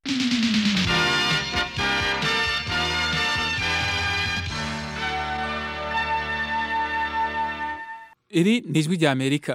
iri ni ijwi rya amerika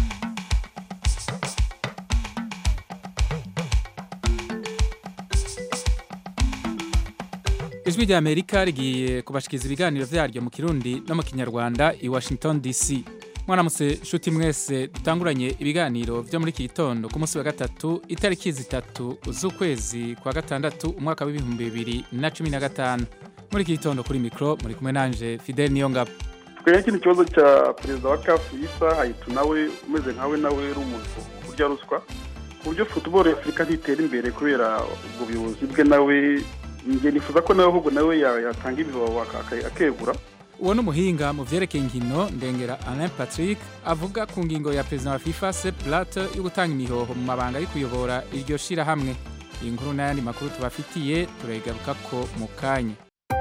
ijwi rya amerika rigiye kubashikiriza ibiganiro vyaryo mu kirundi no mu kinyarwanda i washington dc mwaramutse nshuti mwese dutanguranye ibiganiro vyo muri iki gitondo ku munsi wa gatatu itariki zitatu z'ukwezi kwa gatandatu umwaka w'ibihumbi bibiri na cumi na gatanu muri iki gitondo kuri mikro muri kumwe nanje fidel niyongabo twenya kino kibazo cya perezida wa kafu yisa hayitu nawe umeze nkawe nawe uri umuntu urya ruswa ku buryo futuboro afurika ntitera imbere kubera ubwo buyobozi bwe nawe njye nifuza ko nawe ahubwo nawe yatanga ibibaho akegura uwo ni umuhinga mu vyerekeye inkino ndengera alain patrick avuga ku ngingo ya perezida wa fifa sep blatter yo gutanga imihoho mu mabanga yo kuyobora iryo shirahamwe iyi nkuru n'ayandi makuru tubafitiye turayigarukako mu kanya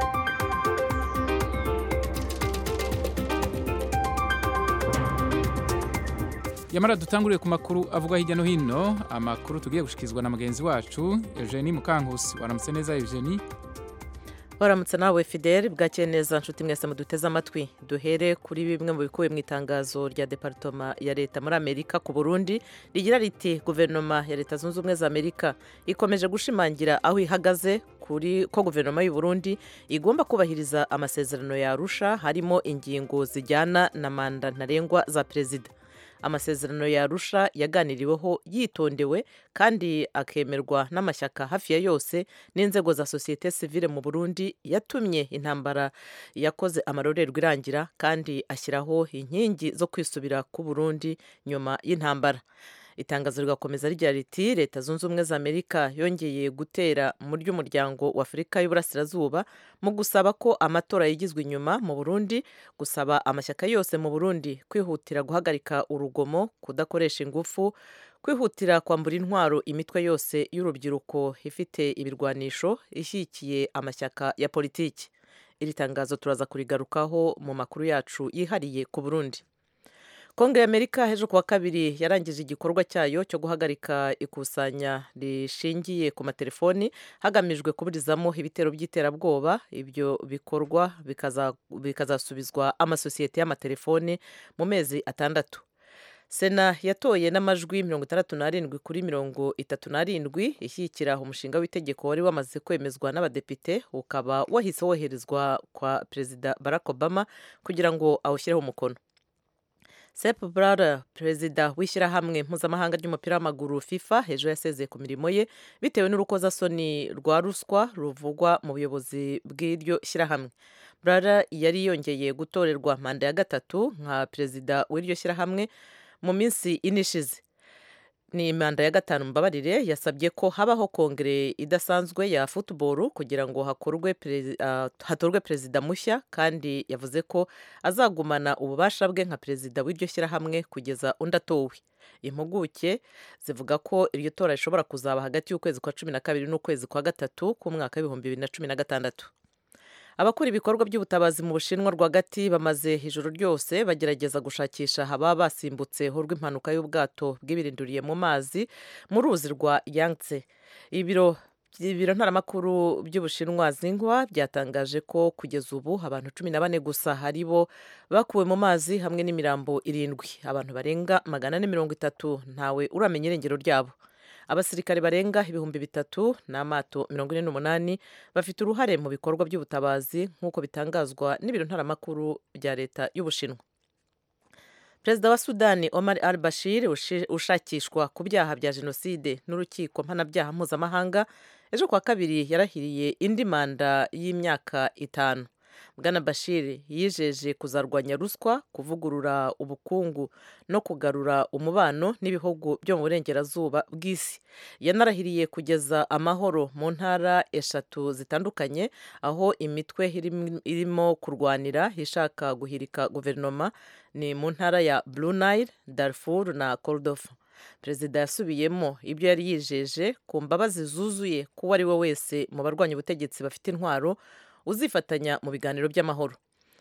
yamara dutanguriye ku makuru avugwa hirya no hino amakuru tugiye gushikizwa na mugenzi wacu eugenie mukankusi waramutse neza eugenie waramutse nawe fidel bwakeye neza nshuti mwese muduteze amatwi duhere kuri bimwe mu bikubiye mu itangazo rya departoma ya leta muri amerika ku burundi rigira riti guverinoma ya leta zunze ubumwe za amerika ikomeje gushimangira aho ihagaze kuri ko guverinoma y'u burundi igomba kubahiriza amasezerano yarusha harimo ingingo zijyana na manda ntarengwa za perezida amasezerano yarusha yaganiriweho yitondewe kandi akemerwa n'amashyaka hafi ya yose n'inzego za sosiyete sivile mu burundi yatumye intambara yakoze amarorerwa irangira kandi ashyiraho inkingi zo kwisubira ku burundi nyuma y'intambara itangazo rigakomeza rigira riti leta zunze ubumwe za amerika yongeye gutera mu ry'umuryango wa afurika y'uburasirazuba mu gusaba ko amatora yigizwe inyuma mu burundi gusaba amashyaka yose mu burundi kwihutira guhagarika urugomo kudakoresha ingufu kwihutira kwambura intwaro imitwe yose y'urubyiruko ifite ibirwanisho ishyigikiye amashyaka ya politiki iri tangazo turaza kurigarukaho mu makuru yacu yihariye ku burundi kongere y'amerika hejuru kuwa kabiri yarangije igikorwa cyayo cyo guhagarika ikusanya rishingiye ku matelefoni hagamijwe kuburizamo ibitero by'iterabwoba ibyo bikorwa bikazasubizwa amasosiyete y'amatelefoni mu mezi atandatu sena yatoye n'amajwi mirongo itandatu n'arindwi kuri mirongo itatu n'arindwi ishyigikira umushinga w'itegeko wari wamaze kwemezwa n'abadepite ukaba wahise woherezwa kwa perezida barack obama kugira ngo awushyireho umukono Sepp Blatter perezida w'ishyirahamwe mpuzamahanga ry'umupira w'amaguru FIFA hejuru yasezeye ku mirimo ye bitewe n'urukozasoni rwa ruswa ruvugwa mu buyobozi bw'iryo shyirahamwe Blatter yari yongeye gutorerwa manda ya gatatu nka perezida w'iryo shyirahamwe mu minsi ine ishize ni manda ya gatanu mbabarire yasabye ko habaho kongere idasanzwe ya football kugira ngo hakorwe uh, hatorwe perezida mushya kandi yavuze ko azagumana ububasha bwe nka perezida w'iryo shyirahamwe kugeza undi atowe impuguke zivuga ko iryo tora rishobora kuzaba hagati y'ukwezi kwa cumi na kabiri n'ukwezi kwa gatatu k'umwaka w'ibihumbi bibiri na cumi na gatandatu abakora ibikorwa by'ubutabazi mu bushinwa rwagati bamaze ijoro ryose bagerageza gushakisha ababa basimbutse rw'impanuka y'ubwato bw'ibirinduriye mu mazi mu ruzi rwa yangtze ibiro ibiro ntaramakuru by'ubushinwa zingwa byatangaje ko kugeza ubu abantu cumi na bane gusa ari bo bakuwe mu mazi hamwe n'imirambo irindwi abantu barenga magana ane mirongo itatu ntawe uramenya irengero ryabo abasirikare barenga ibihumbi bitatu n'amato mirongo ine n'umunani bafite uruhare mu bikorwa by'ubutabazi nk'uko bitangazwa n'ibiro ntaramakuru bya leta y'ubushinwa perezida wa sudani omar al bashir ushakishwa ku byaha bya jenoside n'urukiko mpanabyaha mpuzamahanga ejo kuwa kabiri yarahiriye indi manda y'imyaka itanu bwana bashir yijeje kuzarwanya ruswa kuvugurura ubukungu no kugarura umubano n'ibihugu byo mu burengerazuba bw'isi yanarahiriye kugeza amahoro mu ntara eshatu zitandukanye aho imitwe irimo kurwanira ishaka guhirika guverinoma ni mu ntara ya Blue Nile, Darfur na Kordofa perezida yasubiyemo ibyo yari yijeje ku mbabazi zuzuye ko uwo ari we wese mu barwanya ubutegetsi bafite intwaro uzifatanya mu biganiro by'amahoro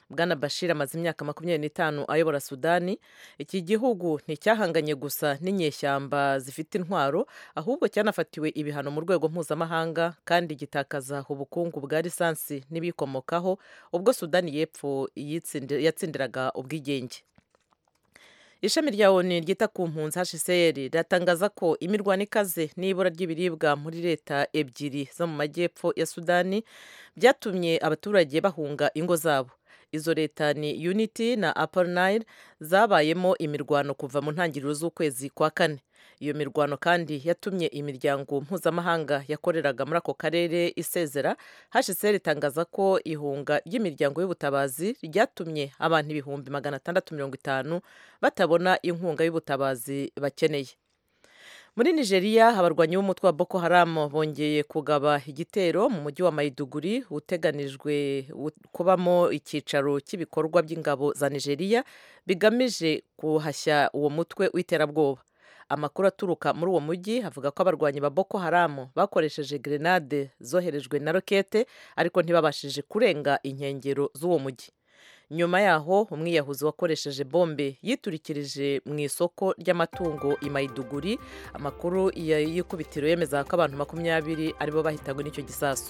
bwana bashir amaze imyaka makumyabiri n'itanu ayobora sudani iki gihugu nticyahanganye gusa n'inyeshyamba zifite intwaro ahubwo cyanafatiwe ibihano mu rwego mpuzamahanga kandi gitakaza ubukungu bwa lisansi n'ibikomokaho ubwo sudani y'epfo yatsindiraga ubwigenge ishami rya oni ryita ku mpunzi hcr riratangaza ko imirwano ikaze n'ibura ry'ibiribwa muri leta ebyiri zo mu majyepfo ya sudani byatumye abaturage bahunga ingo zabo izo leta ni unity na upper nile zabayemo imirwano kuva mu ntangiriro z'ukwezi kwa kane iyo mirwano kandi yatumye imiryango mpuzamahanga yakoreraga muri ako karere isezera hcr itangaza ko ihunga ry'imiryango y'ubutabazi ryatumye abantu ibihumbi magana atandatu mirongo itanu batabona inkunga y'ubutabazi bakeneye muri nigeria abarwanyi b'umutwe wa boko haram bongeye kugaba igitero mu mujyi wa mayiduguri uteganijwe kubamo icyicaro cy'ibikorwa by'ingabo za nigeria bigamije guhashya uwo mutwe w'iterabwoba amakuru aturuka muri uwo mujyi avuga ko abarwanyi ba boko haram bakoresheje grenade zoherejwe na rokete ariko ntibabashije kurenga inkengero z'uwo mujyi nyuma yaho umwiyahuzi wakoresheje bombe yiturikirije mu isoko ry'amatungo i mayiduguri amakuru y'ikubitiro yemeza ko abantu makumyabiri aribo bahitanywe n'icyo gisasu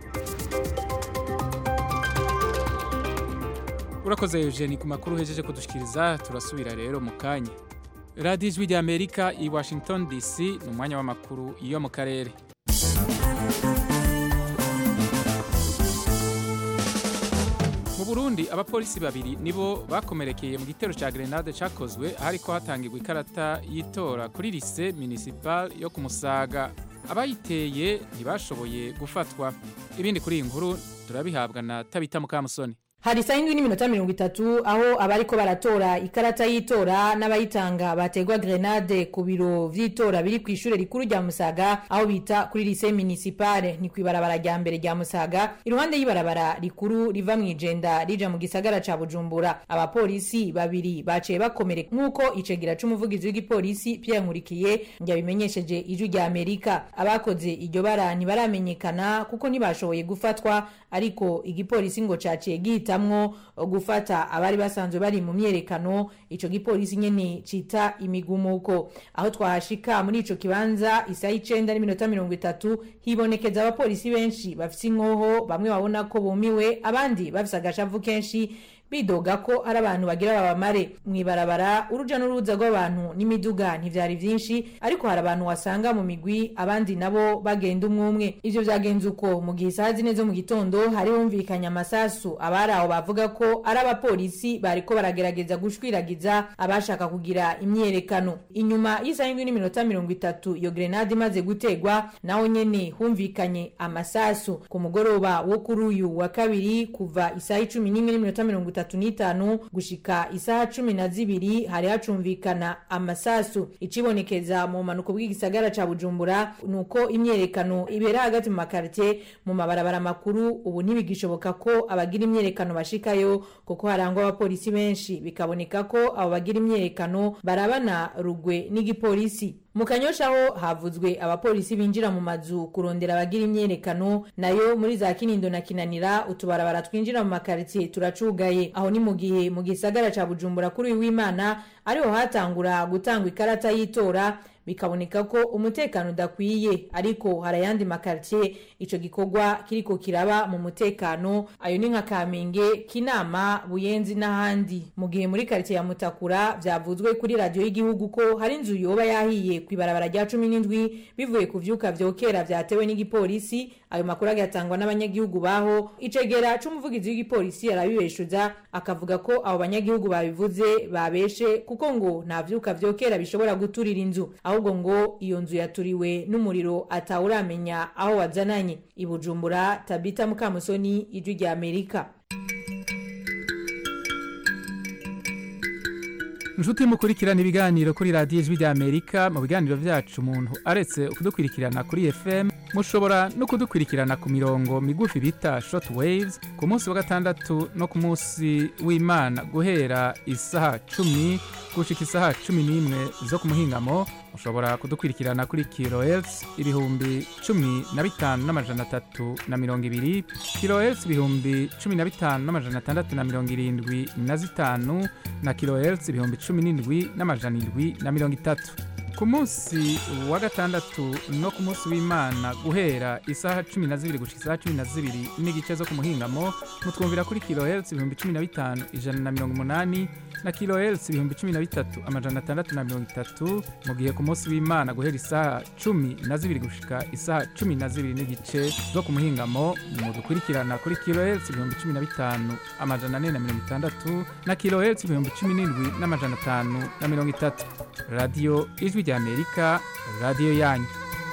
urakoze eugenie ku makuru uhejeje kudushyikiriza turasubira rero mu kanya radiyo ijwi ry'amerika i washington dc ni umwanya w'amakuru yo mu karere mu burundi abapolisi babiri nibo bakomerekeye mu gitero cya grenade cyakozwe ahariko hatangirwa ikarata y'itora kuri lise municipal yo ku musaga abayiteye ntibashoboye gufatwa ibindi kuri iyi nkuru turabihabwa na tabita mukamusoni hari saa yindwi n'iminota mirongo itatu aho abariko baratora ikarata y'itora n'abayitanga bategwa grenade ku biro vy'itora biri kw'ishure rikuru rya musaga aho bita kuri lise municipale ni kw'ibarabara rya mbere rya musaga iruhande y'ibarabara rikuru riva mw'ijenda rija mu gisagara ca bujumbura abapolisi babiri baciye bakomereka nk'uko icegera c'umuvugizi w'igipolisi pierre nkurikiye yabimenyesheje ijwi rya amerika abakoze iryo bara ntibaramenyekana kuko ntibashoboye gufatwa ariko igipolisi ngo caciye gihita guhitamwo gufata abari basanzwe bari mu myerekano ico gipolisi nyene cita imigumuko aho twahashika muri ico kibanza isaha icenda n'iminota mirongo itatu hibonekeza abapolisi benshi bafise inkoho bamwe babona ko bumiwe abandi bafise agashavu kenshi bidoga ko ari abantu bagira babamare mw'ibarabara uruja n'uruza rw'abantu n'imiduga ntivyari vyinshi ariko hari abantu wasanga mu migwi abandi nabo bagenda umwumwe ivyo vyagenze uko mu gihe isaha zine zo mu gitondo hari humvikanye amasasu abari aho bavuga ko ari abapolisi bariko baragerageza gushwiragiza abashaka kugira imyerekano inyuma y'isaha indwi n'iminota mirongo itatu iyo grenade imaze gutegwa naho nyene humvikanye amasasu ku mugoroba wo kuri uyu wa kabiri kuva isaha icumi n'imwe n'iminota mirongo itatu itatu n'itanu gushika isaha cumi na zibiri hari hacumvikana amasasu icibonekeza mu manuko bw'igisagara ca bujumbura nuko imyerekano ibera hagati mu makartie mu mabarabara makuru ubu ntibigishoboka ko abagira imyerekano bashikayo kuko harangwa abapolisi benshi bikaboneka ko abo bagira imyerekano barabana rugwe n'igipolisi mu kanyosha ho havuzwe abapolisi binjira mu mazu kurondera abagira imyerekano nayo muri za kinindo na kinanira utubarabara twinjira mu makaritsiye turacugaye aho ni mu gihe mu gisagara ca bujumbura kuri uyu w'imana ariho hatangura gutangwa ikarata y'itora bikaboneka ko umutekano udakwiye ariko hari ayandi makaritiye ico gikorwa kiriko kiraba mu mutekano ayo ni nka kamenge kinama buyenzi n'ahandi mu gihe muri karitiye ya mutakura vyavuzwe kuri radiyo y'igihugu ko hari inzu yoba yahiye kw'ibarabara rya cumi n'indwi bivuye ku vyuka vyokera vyatewe n'igipolisi ayo makuru agatangwa n'abanyagihugu baho icegera c'umuvugizi w'igipolisi arabibeshuza akavuga ko abo banyagihugu babivuze babeshe kuko ngo nta vyuka vyokera bishobora guturira inzu ahubwo ngo iyo nzu yaturiwe n'umuriro atawuramenya aho wazananye i bujumbura tabita mukamusoni ijwi rya amerika inshuti mukurikirana ibiganiro kuri radiyo ijwi rya amerika mu biganiro byacu umuntu aretse kudukurikirana kuri fm mushobora no kudukurikirana ku mirongo migufi bita short waves ku munsi wa gatandatu no ku munsi w'imana guhera isaha cumi gushika isaha cumi n'imwe zo ku muhingamo mushobora kudukurikirana kuri kilohertz ibihumbi cumi na bitanu n'amajana atatu na mirongo ibiri kilohertz ibihumbi cumi na bitanu n'amajana atandatu na mirongo irindwi na zitanu na kilohertz ibihumbi cumi n'indwi n'amajana indwi na mirongo itatu ku munsi wa gatandatu no ku munsi w'imana guhera isaha cumi na zibiri gushika isaha cumi na zibiri n'igice zo ku muhingamo mutwumvira kuri kilohertz ibihumbi cumi na bitanu ijana na mirongo umunani na kilohertz ibihumbi cumi na bitatu amajana atandatu na mirongo itatu mu gihe ku munsi w'imana guhera isaha cumi na zibiri gushika isaha cumi na zibiri n'igice zo ku muhingamo mudukurikirana kuri kilohertz ibihumbi cumi na bitanu amajana ane na mirongo itandatu na kilohertz ibihumbi cumi n'indwi n'amajana atanu na mirongo itatu radiyo ijwi ry'amerika radiyo yanyu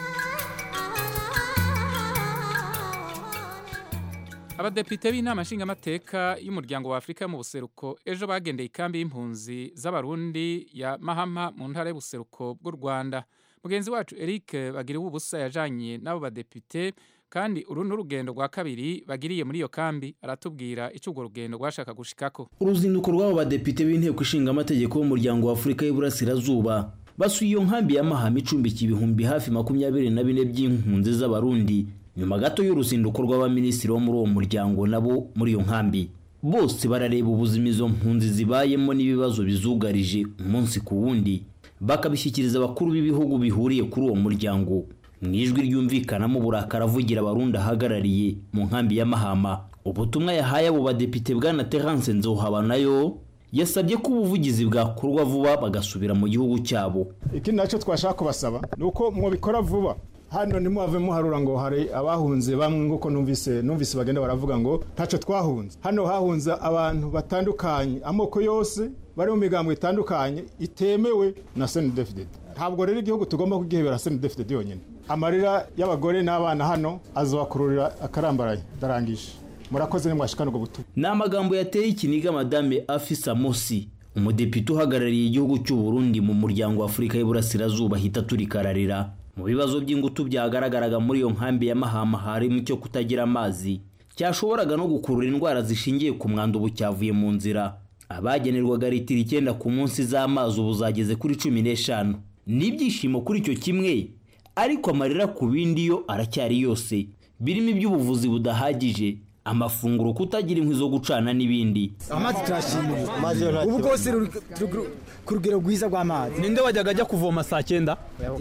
abadepite b'inama nshingamateka y'umuryango wa afurika yo mu buseruko ejo bagendeye ikambi y'impunzi z'abarundi ya mahama mu ntara y'ubuseruko bw'u rwanda mugenzi wacu eric bagiriwe ubusa yajanye n'abo badepite kandi uru ni urugendo rwa kabiri bagiriye muri iyo kambi aratubwira icyo urwo rugendo rwashaka gushikako uruzinduko rw'abo badepite b'inteko ishinga amategeko y'umuryango wa afurika y'uburasirazuba basuye iyo nkambi ya mahama icumbikiye ibihumbi hafi makumyabiri na bine by'impunzi z'abarundi nyuma gato y'uruzinduko rw'abaminisitiri bo muri uwo muryango nabo muri iyo nkambi bose barareba ubuzima izo mpunzi zibayemo n'ibibazo bizugarije umunsi ku wundi bakabishyikiriza abakuru b'ibihugu bihuriye kuri uwo muryango mu ijwi ryumvikanamo uburakari avugira abarundi ahagarariye mu nkambi ya mahama ubutumwa yahaye abo badepite bwana terance nzohaba nayo yasabye ko ubuvugizi bwakorwa vuba bagasubira mu gihugu cyabo iki nacyo twashaka kubasaba ni uko mwabikora vuba hano ntimuhave muharura ngo hari abahunze bamwe nk'uko numvise numvise bagenda baravuga ngo ntacyo twahunze hano hahunze abantu batandukanye amoko yose bari mu migambo itandukanye itemewe na senidefidedi ntabwo rero igihugu tugomba kugihebera senidefidedi yonyine amarira y'abagore n'abana hano azabakururira akarambaraye ndarangije murakoze nimwashikana ubwo butumwa ni amagambo yateye ikiniga madame afisa mosi umudepite uhagarariye igihugu cy'u Burundi mu muryango wa afurika y'uburasirazuba ahita turikararira mu bibazo by'ingutu byagaragaraga muri iyo nkambi ya mahama harimo icyo kutagira amazi cyashoboraga no gukurura indwara zishingiye ku mwanda ubu cyavuye mu nzira abagenerwaga litiro icyenda ku munsi z'amazi ubu zageze kuri cumi n'eshanu n'ibyishimo kuri icyo kimwe ariko amarira ku bindi yo aracyari yose birimo iby'ubuvuzi budahagije amafunguro kutagira inkwi zo gucana n'ibindi amazi turashimira ubu bwose ruri ku rugero rwiza rw'amazi ninde wajyaga ajya kuvoma saa cyenda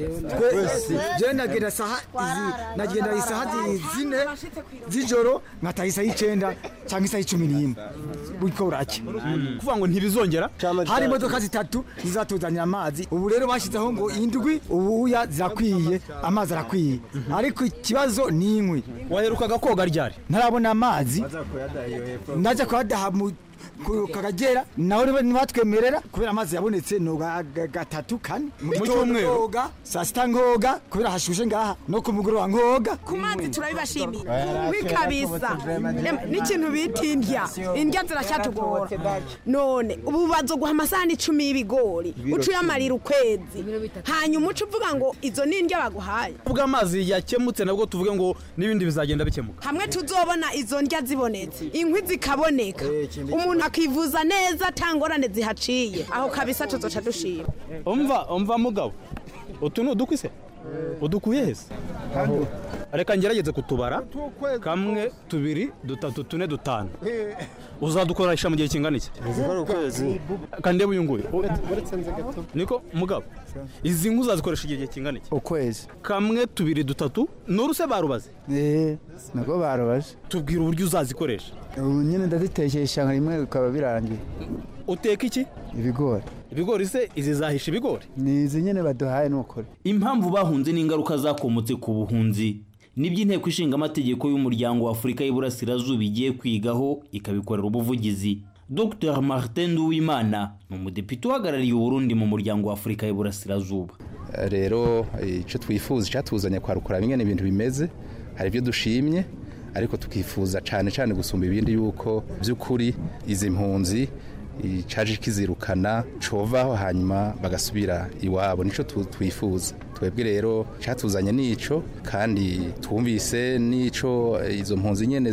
jewe nagenda saha izi nagenda isaha zine z'ijoro nkataha isaha y'icenda cyangwa isaha y'icumi n'imwe buriko buracya kuvuga ngo ntibizongera hari imodoka zitatu zizatuzanira amazi ubu rero bashyizeho ngo indwi ubuya zirakwiye amazi arakwiye ariko ikibazo ni inkwi waherukaga koga ryari ntarabona amazi ndaja kuyadaha mu kagagera nawe ntibatwemerera kubera amazi yabonetse ni gatatu kane mu cyumweru saa sita nkoga kubera hashushe ngaha no ku mugoroba nkoga ku mazi turabibashimiye wikabisa n'ikintu bita indya indya ziracyatugora none ubu bazoguha amasahani icumi y'ibigori uca uyamarira ukwezi hanyuma uca uvuga ngo izo ni indya baguhaye ubwo amazi yakemutse nabwo tuvuge ngo n'ibindi bizagenda bikemuka hamwe tuzobona izo ndya zibonetse inkwi zikaboneka umuntu akivuza neza atangorane zihaciye aho kabisa tuzoca dushima umva umva mugabo utu ni udukwi se udukuye hese reka ngerageze kutubara kamwe tubiri dutatu tune dutanu uzadukoresha mu gihe kingana iki kandi uyu nguyu niko mugabo izi nkwi uzazikoresha igihe kingana iki ukwezi kamwe tubiri dutatu ni uruse barubaze eee nabwo barubaje tubwira uburyo uzazikoresha ubu nyine ndazitekesha rimwe bikaba birangiye uteka iki ibigori ibigori se izi zahisha ibigori ni izi nyine baduhaye n'ukuri impamvu bahunze n'ingaruka zakomotse ku buhunzi nibyo inteko ishinga amategeko y'umuryango wa afurika y'uburasirazuba igiye kwigaho ikabikorera ubuvugizi dr martin nduwimana ni umudepite uhagarariye uburundi mu muryango wa afurika y'uburasirazuba rero icyo twifuza icyatuzanye kwarukura bimwe n'ibintu bimeze hari ibyo dushimye ariko tukifuza cyane cyane gusumba ibindi yuko by'ukuri izi mpunzi caje kizirukana covaho hanyuma bagasubira iwabo nico twifuza twebwe rero catuzanye nico kandi twumvise nico izo mpunzi nyene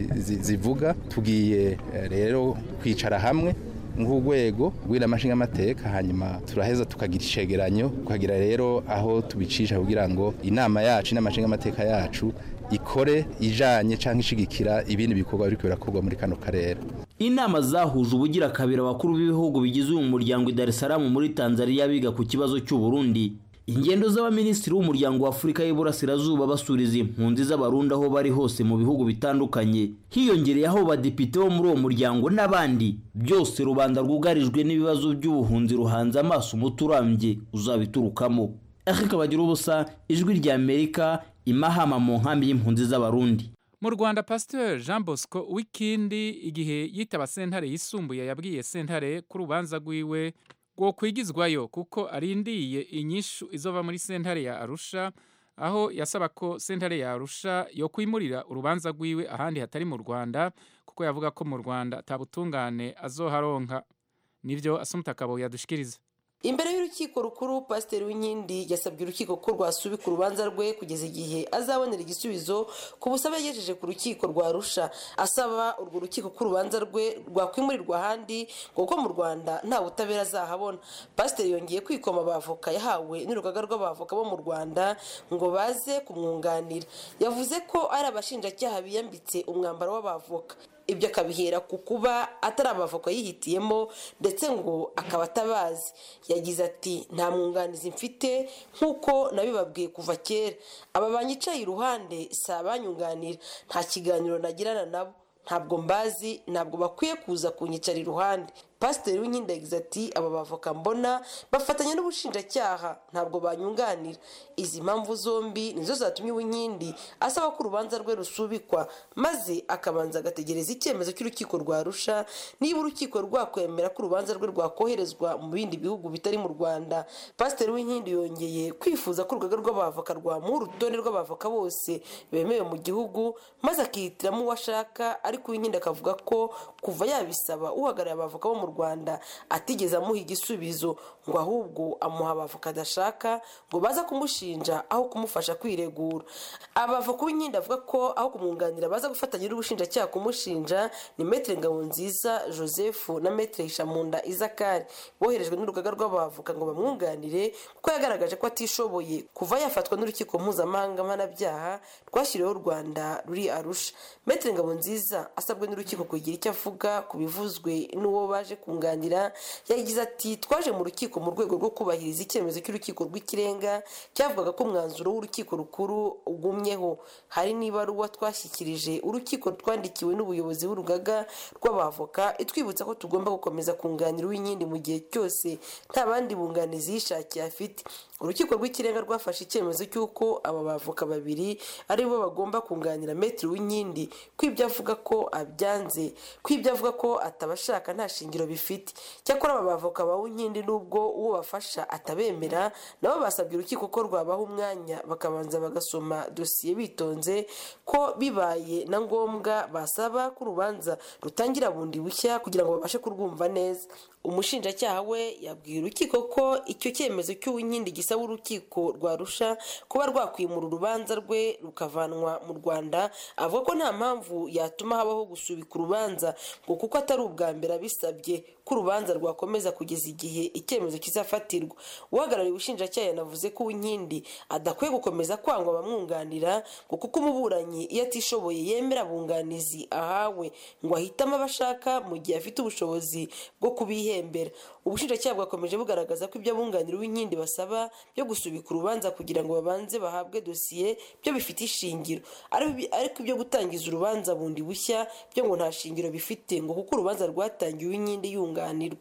zivuga tugiye rero kwicara hamwe nk'urwego rw'iramashinga amateka hanyuma turaheza tukagira icegeranyo tukagira rero aho tubicisha kugira ngo inama yacu n'amashinga amateka yacu ikore ijanye canke ishigikira ibindi bikorwa biriko birakorwa muri kano karere inama zahuje ubugira kabiri abakuru b'ibihugu bigize uyu muryango i Dar es Salaam muri Tanzania biga ku kibazo cy'u Burundi ingendo z'abaminisitiri w'umuryango wa Afurika y'Iburasirazuba basuriza impunzi z'abarundi aho bari hose mu bihugu bitandukanye hiyongereyeho badepite bo muri uwo muryango n'abandi byose rubanda rwugarijwe n'ibibazo by'ubuhunzi ruhanze amaso umuti urambye uzabiturukamo Eric Bagira ubusa ijwi rya Amerika imahama mu nkambi y'impunzi z'abarundi mu rwanda pasiteri jean bosco wikindi igihe yitaba sentare yisumbuye yabwiye sentare ko urubanza rwiwe rwo kwigizwayo kuko arindiye inyishu izova muri sentare ya arusha aho yasaba ko sentare ya arusha yo kwimurira urubanza rwiwe ahandi hatari mu rwanda kuko yavuga ko mu rwanda atabutungane azoharonka nibyo asumutakabo yadushikiriza imbere y'urukiko rukuru pasiteri w'inkindi yasabye urukiko ko rwasubika urubanza rwe kugeza igihe azabonera igisubizo ku busabe yagejeje ku rukiko rwa rusha asaba urwo rukiko ko urubanza rwe rwakwimurirwa ahandi ngo kuko mu rwanda nta butabera azahabona pasiteri yongeye kwikoma abavoka yahawe n'urugaga rw'abavoka bo mu rwanda ngo baze kumwunganira yavuze ko ari abashinjacyaha biyambitse umwambaro w'abavoka ibyo akabihera ku kuba atari abavoka yihitiyemo ndetse ngo akaba atabazi yagize ati nta mwunganizi mfite nk'uko nabibabwiye kuva kera aba banyicaye iruhande si abanyunganira nta kiganiro nagirana nabo ntabwo mbazi ntabwo bakwiye kuza kunyicara iruhande pasiteri w'inkindi yagize ati aba bavoka mbona bafatanya n'ubushinjacyaha ntabwo banyunganira izi mpamvu zombi nizo zatumye uwinkindi asaba ko urubanza rwe rusubikwa maze akabanza agategereza icyemezo cy'urukiko rwa rusha niba urukiko rwakwemera ko urubanza rwe rwakoherezwa mu bindi bihugu bitari mu rwanda pasiteri w'inkindi yongeye kwifuza ko urugaga rw'abavoka rwamuha urutonde rw'abavoka bose bemewe mu gihugu maze akihitiramo uwo ashaka ariko uwinkindi akavuga ko kuva yabisaba uhagarariye abavoka bo mu rwanda atigeze amuha igisubizo ngo ahubwo amuha abavoka adashaka ngo baza kumushinja aho kumufasha kwiregura abavoka b'inkindi avuga ko aho kumwunganira baza gufatanya n'ubushinjacyaha kumushinja ni metere ngabonziza joseph na metere hishamunda izakari boherejwe n'urugaga rw'abavoka ngo bamwunganire kuko yagaragaje ko atishoboye kuva yafatwa n'urukiko mpuzamahanga mpanabyaha rwashyiriweho u rwanda ruri arusha metere ngabonziza asabwe n'urukiko kugira icyo avuga ku bivuzwe n'uwo baje kunganira yagize ati twaje mu rukiko mu rwego rwo kubahiriza icyemezo cy'urukiko rw'ikirenga cyavugaga ko umwanzuro w'urukiko rukuru ugumyeho hari n'ibaruwa twashyikirije urukiko twandikiwe n'ubuyobozi bw'urugaga rw'abavoka itwibutsa ko tugomba gukomeza kunganira uw'inkindi mu gihe cyose nta bandi bunganizi yishakiye afite urukiko rw'ikirenga rwafashe icyemezo cy'uko aba bavoka babiri ari bo bagomba kunganira metero w'inkindi ko ibyo avuga ko abyanze ko ibyo avuga ko atabashaka nta shingiro bifite cyakora aba bavoka ba uwinkindi n'ubwo uwo bafasha atabemera nabo basabye urukiko ko rwabaha umwanya bakabanza bagasoma dosiye bitonze ko bibaye na ngombwa basaba ko urubanza rutangira bundi bushya kugira ngo babashe kurwumva neza umushinjacyaha we yabwiye urukiko ko icyo cyemezo cy'uwinkindi gisaba urukiko rwarusha kuba rwakwimura urubanza rwe rukavanwa mu rwanda avuga ko nta mpamvu yatuma habaho gusubika urubanza ngo kuko atari ubwa mbere abisabye ko urubanza rwakomeza kugeza igihe icyemezo kizafatirwa uhagarariye ubushinjacyaha yanavuze ko uwinkindi adakwiye gukomeza kwangwa abamwunganira ngo kuko umuburanyi iyo atishoboye yemera abunganizi ahawe ngo ahitamo abashaka mu gihe afite ubushobozi bwo kubihembera ubushinjacyaha bwakomeje bugaragaza ko ibyo abunganira uwinkindi basaba byo gusubika urubanza kugira ngo babanze bahabwe dosiye byo bifite ishingiro ariko ibyo gutangiza urubanza bundi bushya byo ngo nta shingiro bifite ngo kuko urubanza rwatangiye uwinkindi yunganirwa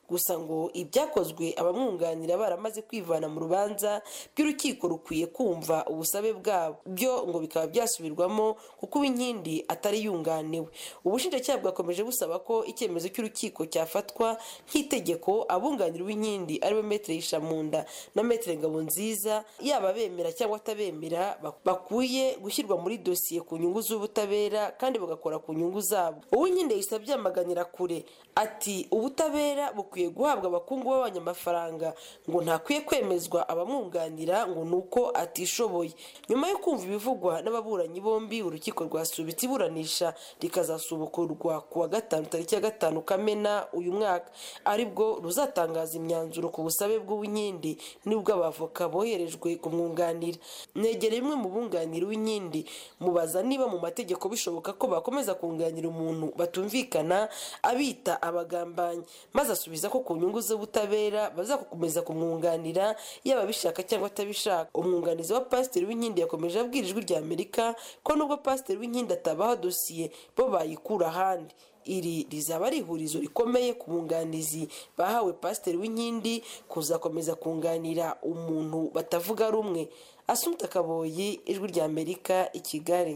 gusa ngo ibyakozwe abamwunganira baramaze kwivana mu rubanza by'urukiko rukwiye kumva ubusabe bwabo byo ngo bikaba byasubirwamo kuko uwinkindi atari yunganiwe ubushinjacyaha bwakomeje busaba ko icyemezo cy'urukiko cyafatwa nk'itegeko abunganira uwinkindi ariwe metere yishamunda na metere ngabonziza yaba bemera cyangwa atabemera bakwiye gushyirwa muri dosiye ku nyungu z'ubutabera kandi bagakora ku nyungu zabo uwinkindi yahise abyamaganira kure ati ubutabera bukwiye guhabwa abakungu b'abanyamafaranga ngo ntakwiye kwemezwa abamwunganira ngo ni uko atishoboye nyuma yo kumva ibivugwa n'ababuranyi bombi urukiko rwasubitse iburanisha rikazasubukurwa ku wa gatanu tariki ya gatanu kamena uyu mwaka aribwo ruzatangaza imyanzuro ku busabe bw'uwinkindi n'ubw'abavoka boherejwe kumwunganira negera bimwe mu bunganira uwinkindi mubaza niba mu mategeko bishoboka ko bakomeza kunganira umuntu batumvikana abita abagambanyi maze asubiza ko ku nyungu z'ubutabera bazakomeza kumwunganira yaba abishaka cyangwa atabishaka umwunganizi wa pasiteri w'inkindi yakomeje abwira ijwi rya amerika ko nubwo pasiteri w'inkindi atabaha dosiye bo bayikura ahandi iri rizaba ari ihurizo rikomeye ku bunganizi bahawe pasiteri w'inkindi kuzakomeza kunganira umuntu batavuga rumwe asumta kaboyi ijwi rya amerika i kigali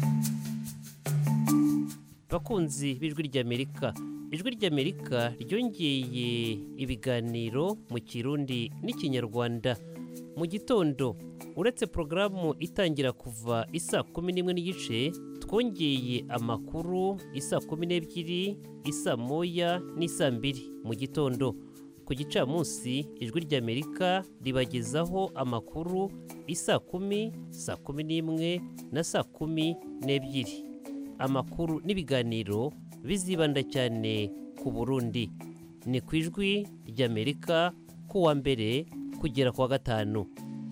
bakunzi b'ijwi ry'amerika ijwi ry'amerika ryongeye ibiganiro mu kirundi n'ikinyarwanda mu gitondo uretse porogaramu itangira kuva isa kumi n'imwe n'igice twongeye amakuru isa kumi n'ebyiri isa moya n'isa mbiri mu gitondo ku gicamunsi ijwi ry'amerika ribagezaho amakuru isa kumi saa kumi n'imwe na saa kumi n'ebyiri amakuru n'ibiganiro bizibanda cyane ku burundi ni ku ijwi ry'amerika ku wa mbere kugera ku wa gatanu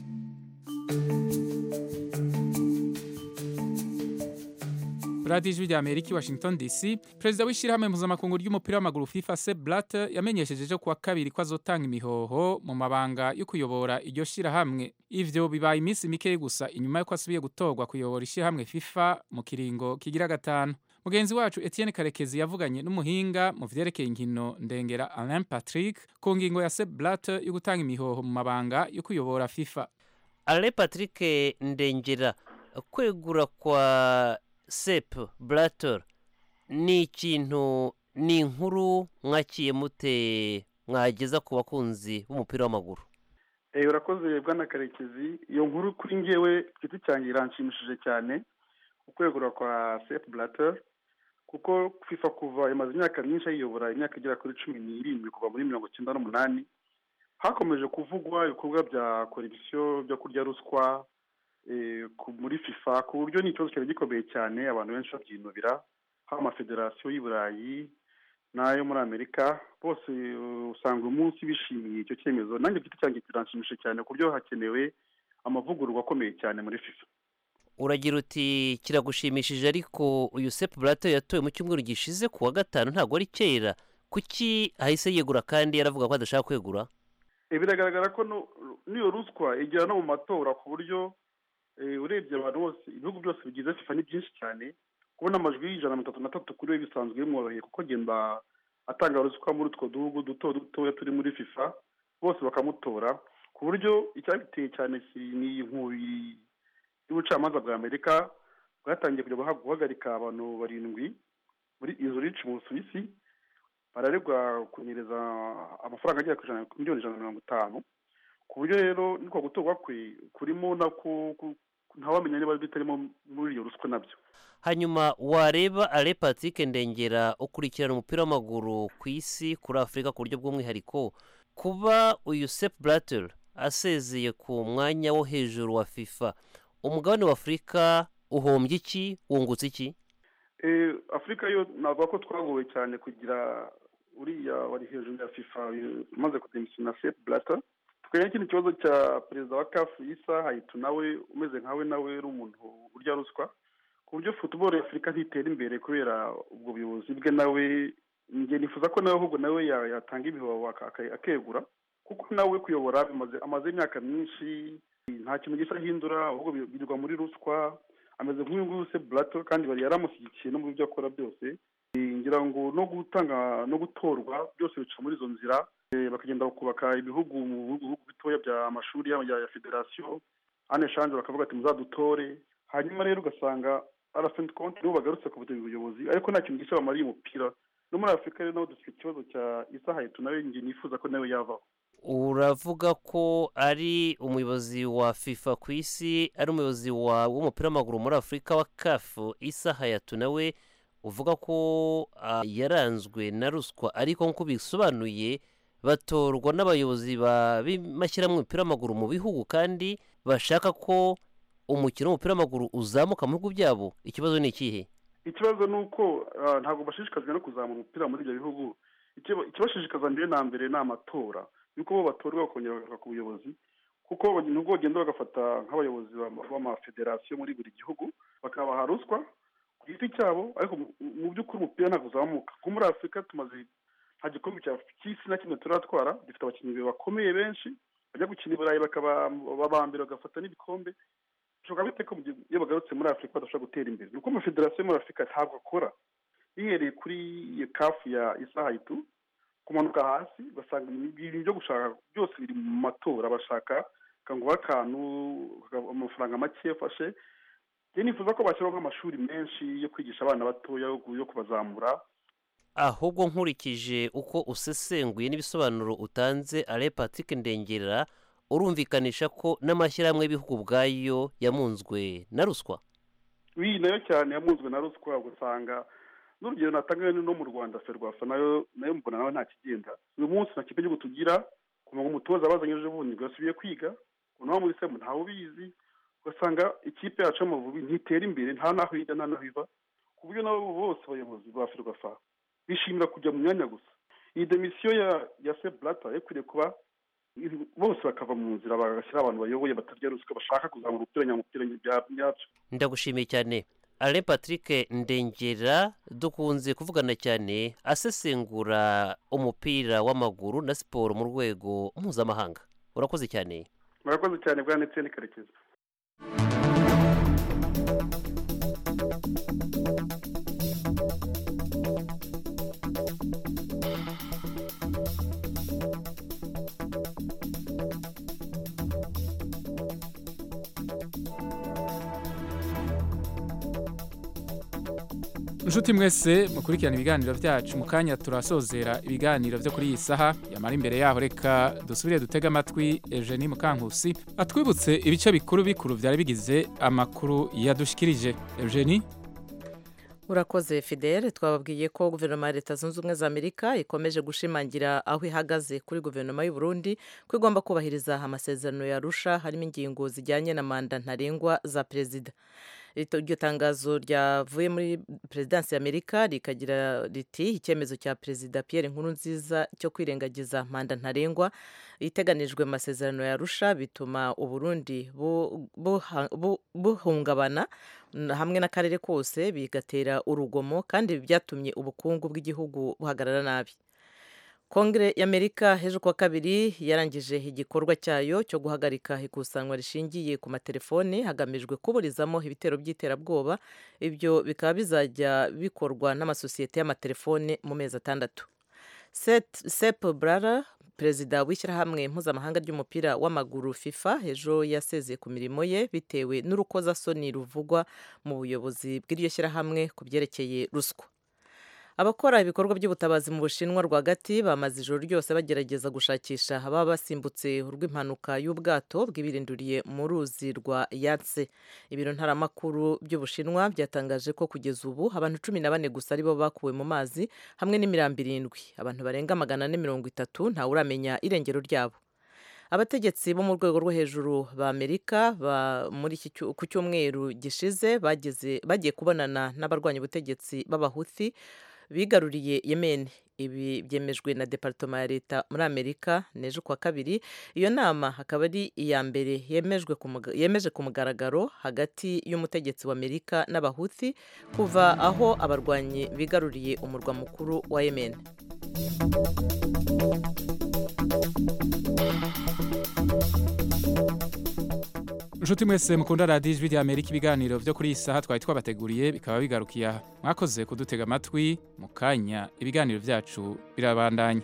radiyo ijwi rya amerika i washington dc perezida w'ishyirahamwe mpuzamakungu ry'umupira w'amaguru fifa se blatter yamenyesheje ejo kuwa kabiri ko azotanga imihoho mu mabanga yo kuyobora iryo shyirahamwe ivyo bibaye iminsi mike gusa inyuma y'uko asubiye gutorwa kuyobora ishyirahamwe fifa mu kiringo kigira gatanu mugenzi wacu etienne karekezi yavuganye n'umuhinga mu vyerekeye inkino ndengera alain patrick ku ngingo ya se blatter yo gutanga imihoho mu mabanga yo kuyobora fifa alain patrick ndengera kwegura kwa sep blatter ni ikintu ni inkuru mwakiye mute mwageza ku bakunzi b'umupira w'amaguru urakoze bwana karekezi iyo nkuru kuri ngewe giti cyanjye iranshimishije cyane ukwegura kwa sep blatter kuko fifa kuva imaze imyaka myinshi ayiyobora imyaka igera kuri cumi n'irindwi kuva muri mirongo icyenda n'umunani hakomeje kuvugwa ibikorwa bya korupsiyo byo kurya ruswa muri fifa ku buryo ni ikibazo cyari gikomeye cyane abantu benshi babyinubira haba amafederasiyo y'i burayi n'ayo muri amerika bose usanga uyu munsi bishimiye icyo cyemezo nanjye giti cyanjye kiranshimishije cyane ku buryo hakenewe amavugururwa akomeye cyane muri fifa uragira uti kiragushimishije ariko uyu sepu burato yatowe mu cyumweru gishize ku wa gatanu ntabwo ari kera kuki ahise yegura kandi yaravuga ko adashaka kwegura biragaragara ko n'iyo ruswa igera no mu matora ku buryo urebye abantu bose ibihugu byose bigize fifa ni byinshi cyane kubona amajwi y'ijana na mirongo itatu na tatu kuri we bisanzwe bimworoheye kuko agenda atanga ruswa muri utwo duhugu duto dutoya turi muri fifa bose bakamutora ku buryo icyabiteye cyane ni inkubi y'ubucamanza bwa amerika bwatangiye kujya guhagarika abantu barindwi muri izo rici mu busuwisi bararegwa kunyereza amafaranga agera ku miliyoni ijana na mirongo itanu ku buryo rero niko gutorwa kwe kurimo nako ntawamenya niba bitarimo muri iyo ruswa nabyo hanyuma wareba ale patrick ndengera ukurikirana umupira w'amaguru ku isi kuri afurika ku buryo bw'umwihariko kuba uyu sepu buratel asezeye ku mwanya wo hejuru wa fifa umugabane wa afurika uhombye iki wungutse iki afurika yo navuga ko twagowe cyane kugira uriya wari hejuru ya fifa umaze kudemisiyona sepu buratel twenya ikindi kibazo cya perezida wa kafu isa hayitu nawe umeze nkawe nawe uri umuntu urya ruswa ku buryo futuboro ya afurika ntitera imbere kubera ubwo buyobozi bwe nawe njye nifuza ko nawe ahubwo nawe yatanga ibihoho akegura kuko nawe kuyobora amaze imyaka myinshi nta kintu gisa ahindura ahubwo birirwa muri ruswa ameze nk'uyu nguyu se burato kandi bari yaramushyigikiye no mu byo akora byose ngira ngo no gutanga no gutorwa byose bica muri izo nzira bakagenda bakubaka ibihugu mu bihugu bitoya bya amashuri ya federasiyo ane shanje bakavuga ati muzadutore hanyuma rero ugasanga arafenti konti nibo bagarutse ku buyobozi ariko nta kintu gishya bamariye umupira no muri afurika rero naho dufite ikibazo cya isahayetu nawe njye nifuza ko nawe yavaho uravuga ko ari umuyobozi wa fifa ku isi ari umuyobozi w'umupira w'amaguru muri afurika wa kafu isaha yatu nawe uvuga ko yaranzwe na ruswa ariko nk'uko bisobanuye batorwa n'abayobozi b'amashyirahamwe y'umupira w'amaguru mu bihugu kandi bashaka ko umukino w'umupira w'amaguru uzamuka mu bihugu byabo ikibazo ni ikihe ikibazo ni uko ntabwo bashishikajwe no kuzamura umupira muri ibyo bihugu ikibashishikaza mbere na mbere ni amatora yuko bo batorwa bakongera bagashaka ku buyobozi kuko nubwo bagenda bagafata nk'abayobozi b'amafederasiyo muri buri gihugu bakabaha ruswa ku giti cyabo ariko mu by'ukuri umupira ntabwo uzamuka nko muri afurika tumaze nta gikombe cy'isi na kimwe turatwara dufite abakinnyi bakomeye benshi bajya gukina i burayi bakaba aba mbere bagafata n'ibikombe bishoboka bite ko iyo bagarutse muri afurika badashobora gutera imbere ni uko amafederasiyo yo muri afurika ntabwo akora bihereye kuri kafu ya isahayitu kumanuka hasi ugasanga ibintu byo gushaka byose biri mu matora bashaka ngo akantu amafaranga make afashe njye nifuza ko bashyiraho nk'amashuri menshi yo kwigisha abana batoya yo kubazamura ahubwo nkurikije uko usesenguye n'ibisobanuro utanze ale patrick ndengera urumvikanisha ko n'amashyirahamwe y'ibihugu ubwayo yamunzwe na ruswa iyi nayo cyane yamunzwe na ruswa ugasanga n'urugero natanga no mu rwanda ferwafa nayo nayo mbona nawe nta kigenda uyu munsi nta kipe gihugu tugira ku umutoza bazanye ejo bundi bwasubiye kwiga ubu muri semu ntawe ubizi ugasanga ikipe yacu y'amavubi ntitera imbere nta n'aho ijya nta n'aho iva ku buryo nabo bose abayobozi ba ferwafa bishimira kujya mu myanya gusa iyi demisiyo ya ya se burata yakwiriye kuba bose bakava mu nzira bagashyira abantu bayoboye batarya ruswa bashaka kuzamura umupira nyamupira byabyo ndagushimiye cyane ale patrick ndengera dukunze kuvugana cyane asesengura umupira w'amaguru na siporo mu rwego mpuzamahanga urakoze cyane murakoze cyane bwa ndetse karekezi inshuti mwese mukurikirana ibiganiro byacu mu kanya turasozera ibiganiro byo kuri iyi saha yamara imbere yaho reka dusubire dutege amatwi Eugenie Mukankusi atwibutse ibice bikuru bikuru byari bigize amakuru yadushikirije Eugenie urakoze fidele twababwiye ko guverinoma ya leta zunze ubumwe za amerika ikomeje gushimangira aho ihagaze kuri guverinoma y'u Burundi ko igomba kubahiriza amasezerano yarusha harimo ingingo zijyanye na manda ntarengwa za perezida iryo tangazo ryavuye muri perezidansi y'amerika rikagira riti icyemezo cya perezida Pierre Nkurunziza cyo kwirengagiza manda ntarengwa iteganijwe mu masezerano yarusha bituma uburundi buhungabana hamwe n'akarere kose bigatera urugomo kandi byatumye ubukungu bw'igihugu buhagarara nabi kongere y'amerika hejuru kuwa kabiri yarangije igikorwa cyayo cyo guhagarika ikusanwa rishingiye ku matelefoni hagamijwe kuburizamo ibitero by'iterabwoba ibyo bikaba bizajya bikorwa n'amasosiyete y'amatelefoni mu mezi atandatu sep brara perezida w'ishyirahamwe mpuzamahanga ry'umupira w'amaguru fifa ejo yasezeye ku mirimo ye bitewe n'urukozasoni ruvugwa mu buyobozi bw'iryo shyirahamwe ku byerekeye ruswa abakora ibikorwa by'ubutabazi mu bushinwa rwagati bamaze ijoro ryose bagerageza gushakisha ababa basimbutse urw'impanuka y'ubwato bw'ibirinduriye mu ruzi rwa yatse ibiro ntaramakuru by'ubushinwa byatangaje ko kugeza ubu abantu cumi na bane gusa aribo bakuwe mu mazi hamwe n'imirambo irindwi abantu barenga magana ane mirongo itatu ntawe uramenya irengero ryabo abategetsi bo mu rwego rwo hejuru ba amerika muri ku cyumweru gishize bagiye kubonana n'abarwanya ubutegetsi b'abahuthi bigaruriye yemen ibi byemejwe na departoma ya leta muri amerika n'ejo kuwa kabiri iyo nama akaba ari iya mbere yemeje ku mugaragaro hagati y'umutegetsi wa amerika n'abahuthi kuva aho abarwanyi bigaruriye umurwa mukuru wa yemen inshuti mwese mukunda radiyo ijwi rya amerika ibiganiro byo kuri iyi saha twari twabateguriye bikaba bigarukiye aha mwakoze kudutega amatwi mu kanya ibiganiro byacu birabandanya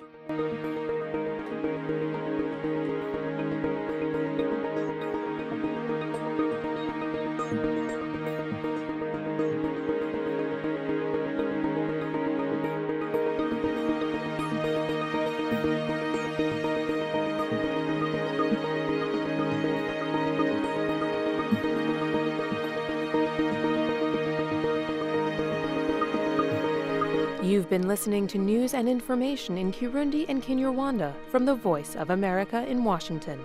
You've been listening to news and information in Kirundi and Kinyarwanda from the Voice of America in Washington.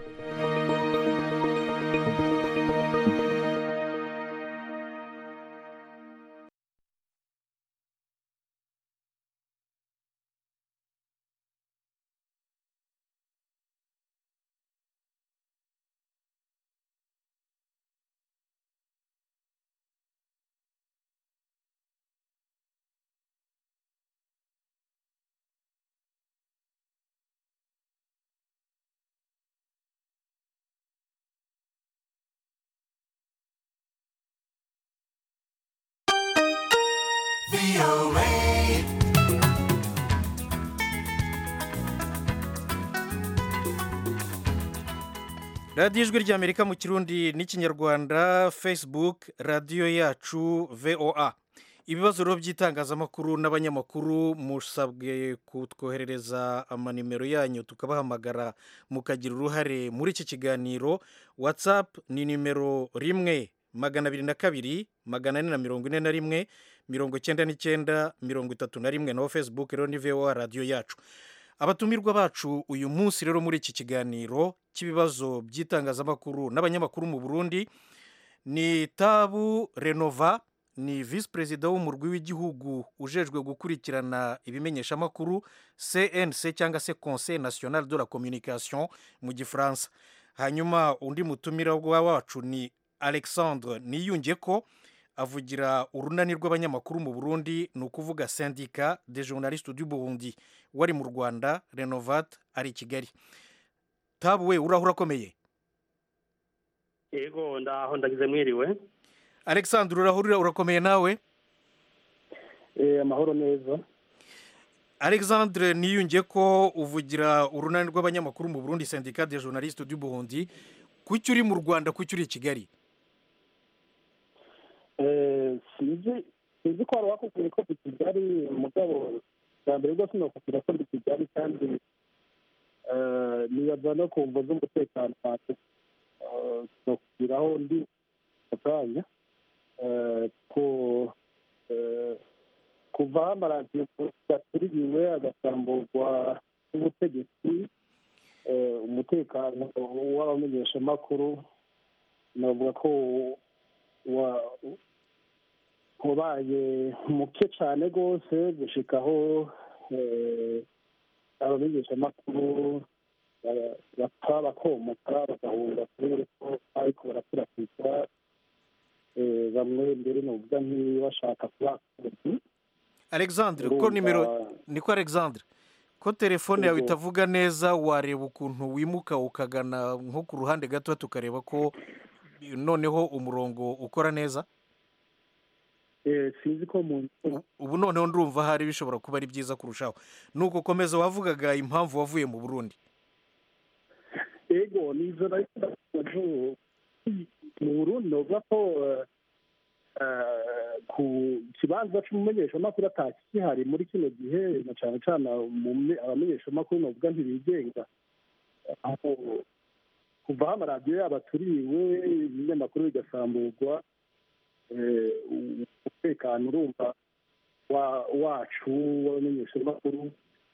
radiyo ijwi ry'amerika mu kirundi n'ikinyarwanda facebook radiyo yacu voa ibibazo rero by'itangazamakuru n'abanyamakuru musabwe kutwoherereza amanimero yanyu tukabahamagara mukagira uruhare muri iki kiganiro whatsapp ni nimero rimwe magana abiri na kabiri magana ane na mirongo ine na rimwe mirongo icyenda n'icyenda mirongo itatu na rimwe naho facebook rero ni voa radiyo yacu abatumirwa bacu uyu munsi rero muri iki kiganiro cy'ibibazo by'itangazamakuru n'abanyamakuru mu burundi ni tabu renova ni visi perezida w'umurwi w'igihugu ujejwe gukurikirana ibimenyeshamakuru cnc cyangwa se conseil national de la communication mu gifaransa hanyuma undi mutumira wacu ni alexandre niyunge ko avugira urunani rw'abanyamakuru mu burundi ni ukuvuga sendika de journaliste du burundi wari mu rwanda renovat ari i kigali tabu we uraho urakomeye yego ndaho ndagize mwiriwe alexandre urahurira urakomeye nawe amahoro neza alexandre niyunge ko uvugira urunani rw'abanyamakuru mu burundi sendika de journaliste du burundi kuki uri mu rwanda kuki uri i kigali sinzi sinzi ko hari uwakubwiye ko ndi kigali umugabo bwa mbere rwose nakubwira ko ndi kigali kandi nibaza no ku mvo z'umutekano wanjye nakubwira aho ndi mu kanya ko kuva aho amaradiyo yaturiwe agasamburwa n'ubutegetsi umutekano w'abamenyeshamakuru navuga ko wabaye muke cyane rwose gushikaho abamenyeshamakuru bapfa bakomoka bagahunga kubera ko ariko barakwirakwiza bamwe mbere nuvuga nk'ibashaka kuba alexandre ko nimero niko alexandre ko telefone yawe itavuga neza wareba ukuntu wimuka ukagana nko ku ruhande gato tukareba ko noneho umurongo ukora neza sinzi ko mu ubu noneho ndumva hari bishobora kuba ari byiza kurushaho ni uko komeza wavugaga impamvu wavuye mu burundi yego ni izo mu burundi navuga ko ku kibanza cy'umumenyeshamakuru atakihari muri kino gihe na cyane cyane abamenyeshamakuru navuga ntibigenga kuva aho amaradiyo yabo aturiwe ibinyamakuru bigasamburwa umutekano urumva wacu w'abamenyeshamakuru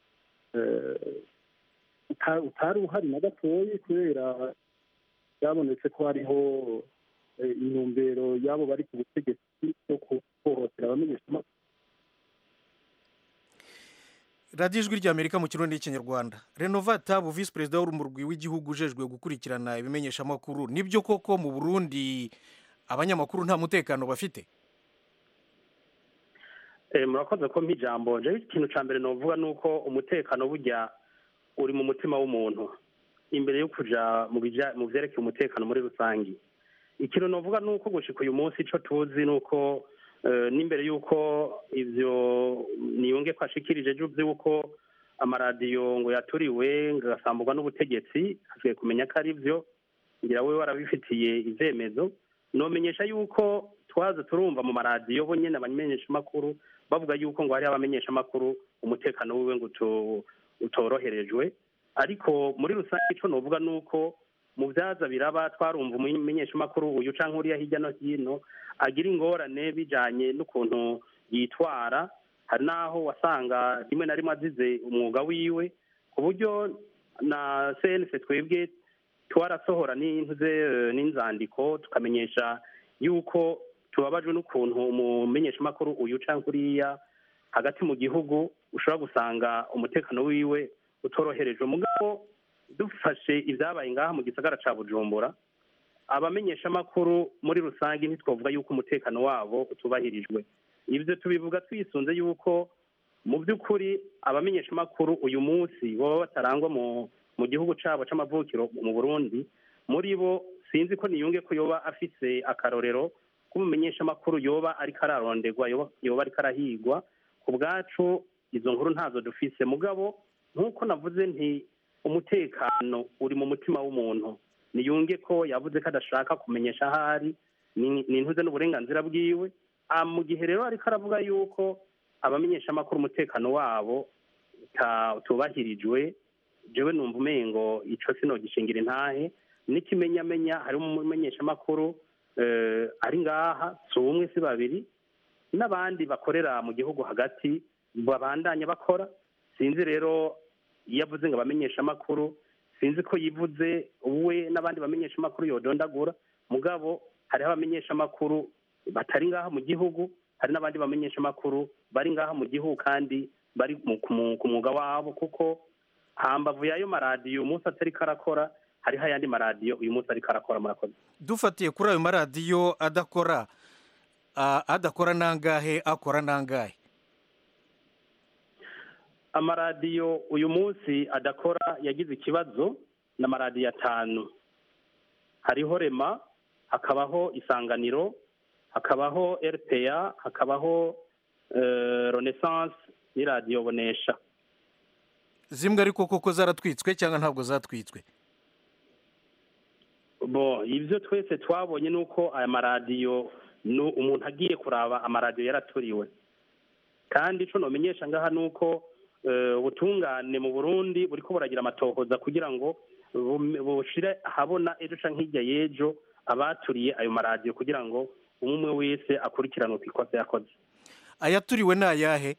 utari uhari na gatoya kubera byabonetse ko hariho intumbero y'abo bari ku butegetsi yo kuhohotera abamenyeshamakuru radiyo ijwi ry'amerika mu kirundi n'ikinyarwanda renovata bu visi perezida w'umurwi w'igihugu ujejwe gukurikirana ibimenyeshamakuru nibyo koko mu burundi abanyamakuru nta mutekano bafite murakoze ko ijambo njyewe ikintu cya mbere navuga ni uko umutekano burya uri mu mutima w'umuntu imbere yo kujya mu byerekeye umutekano muri rusange ikintu navuga ni uko gushika uyu munsi icyo tuzi ni uko eh, n'imbere y'uko ibyo niyunge ko ashikirije ejo by'uko amaradiyo ngo yaturiwe ngo agasambugwa n'ubutegetsi hasigaye kumenya ko ari byo ngira we warabifitiye ivyemezo nomenyesha yuko twaza turumva mu maradiyo bo nyene abamenyeshamakuru bavuga yuko ngo hariho abamenyeshamakuru umutekano wiwe ngo uto- utoroherejwe ariko muri rusange ico novuga ni uko mu vyaza biraba twarumva umumenyeshamakuru uyu canke uriya hirya no hino agira ingorane bijanye n'ukuntu yitwara hari n'aho wasanga rimwe na rimwe azize umwuga wiwe ku buryo na cnc twebwe twarasohora n'intuze eh, n'inzandiko tukamenyesha yuko tubabajwe n'ukuntu umumenyeshamakuru uyu canke uriya hagati mu gihugu ushobora gusanga umutekano wiwe utoroherejwe mugabo dufashe ibyabaye ngaha mu gisagara ca bujumbura abamenyeshamakuru muri rusange ntitwavuga yuko umutekano wabo utubahirijwe ibyo tubivuga twisunze yuko mu by'ukuri abamenyeshamakuru uyu munsi baba batarangwa mu mu gihugu cyabo c'amavukiro mu burundi muri bo sinzi ko niyunge ko yoba afise akarorero k'umumenyeshamakuru yoba ariko araronderwa yoba- yoba ariko arahigwa ku bwacu izo nkuru ntazo dufise mugabo nk'uko navuze nti umutekano uri mu mutima w'umuntu niyunge ko yavuze ko adashaka kumenyesha ahari ni ni intuze n'uburenganzira bwiwe Ah, mu gihe rero ariko aravuga yuko abamenyeshamakuru umutekano wabo uta- utubahirijwe jewe numva umengo ico sinogishingira intahe n'ikimenyamenya hari umumenyeshamakuru eh, ari ngaha si umwe si babiri n'abandi bakorera mu gihugu hagati babandanya bakora sinzi rero iyo avuze ngo abamenyeshamakuru sinzi ko yivuze we n'abandi bamenyeshamakuru yodondagura mugabo hariho abamenyeshamakuru batari ngaha mu gihugu hari n'abandi bamenyeshamakuru bari ngaha mu gihugu kandi bari mu- ku mu- ku mwuga wabo kuko hambavu y'ayo maradiyo umunsi atari karakora hariho ayandi maradiyo uyu munsi ariko arakora murakoze dufatiye kuri ayo maradiyo adakora ah, adakora nangahe akora nangahe amaradiyo uyu munsi adakora yagize ikibazo ni amaradiyo atanu hariho rema hakabaho isanganiro hakabaho rpa hakabaho eh, renaissance n'iradiyo bonesha zimwe ariko koko zaratwitswe cyangwa ntabwo zatwitswe bo ibyo twese twabonye ni uko aya maradiyo ni umuntu agiye kuraba amaradiyo yaraturiwe kandi icyo nomenyesha ngaha ni uko eh, ubutungane mu burundi buriko buragira amatohoza kugira ngo bum- bushire ahabona ejo canke hirya y'ejo abaturiye ayo maradiyo kugira ngo umwe umwe wese akurikiranwe ku ikosa yakoze ayaturiwe ni ayahe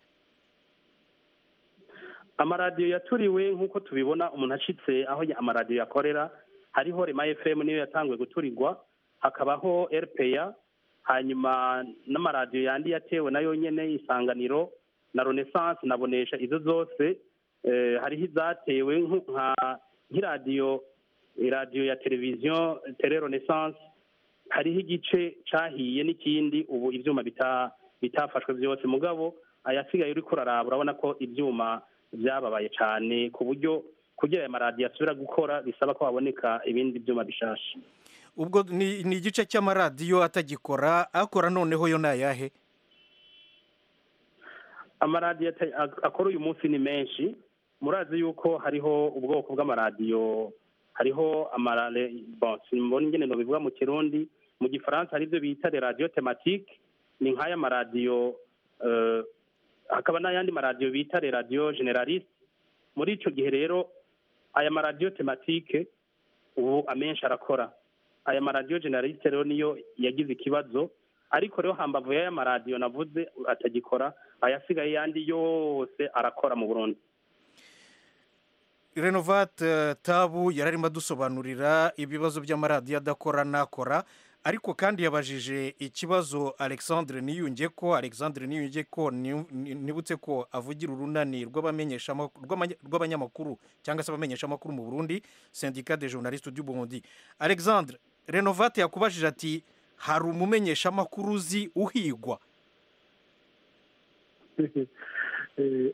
amaradiyo yaturiwe nk'uko tubibona umuntu acitse aho ya- amaradiyo yakorera hariho rema fm niyo yatanguye guturirwa hakabaho rpa hanyuma n'amaradiyo yandi yatewe nayo nyene isanganiro na renaissance na bonesha izo zose eh, hariho izatewe nku- nka nk'iradiyo iradiyo ya televiziyo tele renaissance hariho igice cahiye n'ikindi ubu ivyuma bita bitafashwe byose mugabo ayasigaye uriko uraraba urabona ko ivyuma vyababaye cane ku buryo kugira aya maradiyo asubira gukora bisaba ko haboneka ibindi vyuma bishasha ubwo ni ni igice cy'amaradiyo atagikora akora noneho yo ni ayahe amaradiyo ata- ak- akora uyu munsi ni menshi murazi yuko hariho ubwoko bw'amaradiyo hariho amarare bon simbona ingene nobivuga mu kirundi mu gifaransa hari ibyo bita le radio thématique ni nk'aya maradiyo eh, hakaba n'ayandi maradiyo bita le radio generaliste muri ico gihe rero aya maradiyo thématique ubu amenshi arakora aya maradiyo generaliste rero niyo yagize ikibazo ariko rero hambavu y'aya maradiyo navuze atagikora ayasigaye yandi yose arakora mu burundi renovate tabu yari arimo adusobanurira ibibazo by'amaradiyo adakora n'akora ariko kandi yabajije ikibazo alexandre niyunge ko alexandre niyunge ko ni- ni- nibutse ko avugira urunani rw'abamenyeshama- rw'amanya- rw'abanyamakuru cyangwa se abamenyeshamakuru mu burundi syndicat de journaliste du burundi alexandre renovate yakubajije ati hari umumenyeshamakuru uzi uhigwa Eh,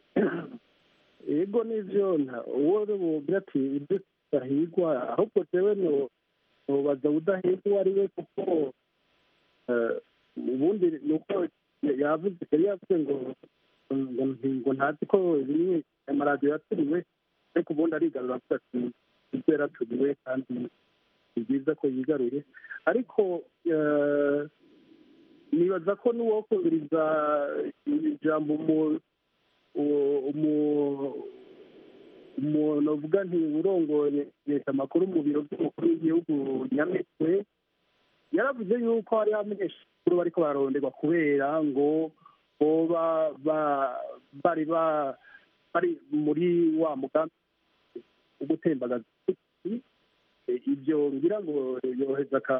yego nivyo nta- uwo bubwira ati ibyo tutahigwa ahubwo jewe no ntubaza udaheza uwo ari we kuko eh, ubundi ni uko yavuze yari yavuze ngo ngo ngo ntazi ko bimwe amaradiyo yaturiwe ariko ubundi arigarura avuga ati ibyo yaraturiwe kandi ni byiza ko yigaruye ariko eh, nibaza ko n'uwokubiriza ijambo umu- uwo- umu- umuntu uvuga nti urongoye leta amakuru mu biro by'umukuru w'igihugu nyamitwe yaravuze yuko hari abanyeshuri bariko bararonderwa kubera ngo boba ba- bari ba- bari muri wa mugambi wo gutembagaza ubutegetsi. Eh, ibyo ngira ngo yoheza ka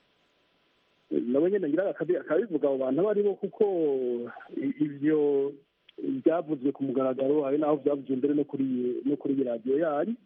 nawe nyine ngira akabi- akabivuga abo bantu abo ari bo kuko i- ibyo byavuzwe ku mugaragaro hari n'aho byavuzwe mbere no kuri no kuri iyi radiyo yanyu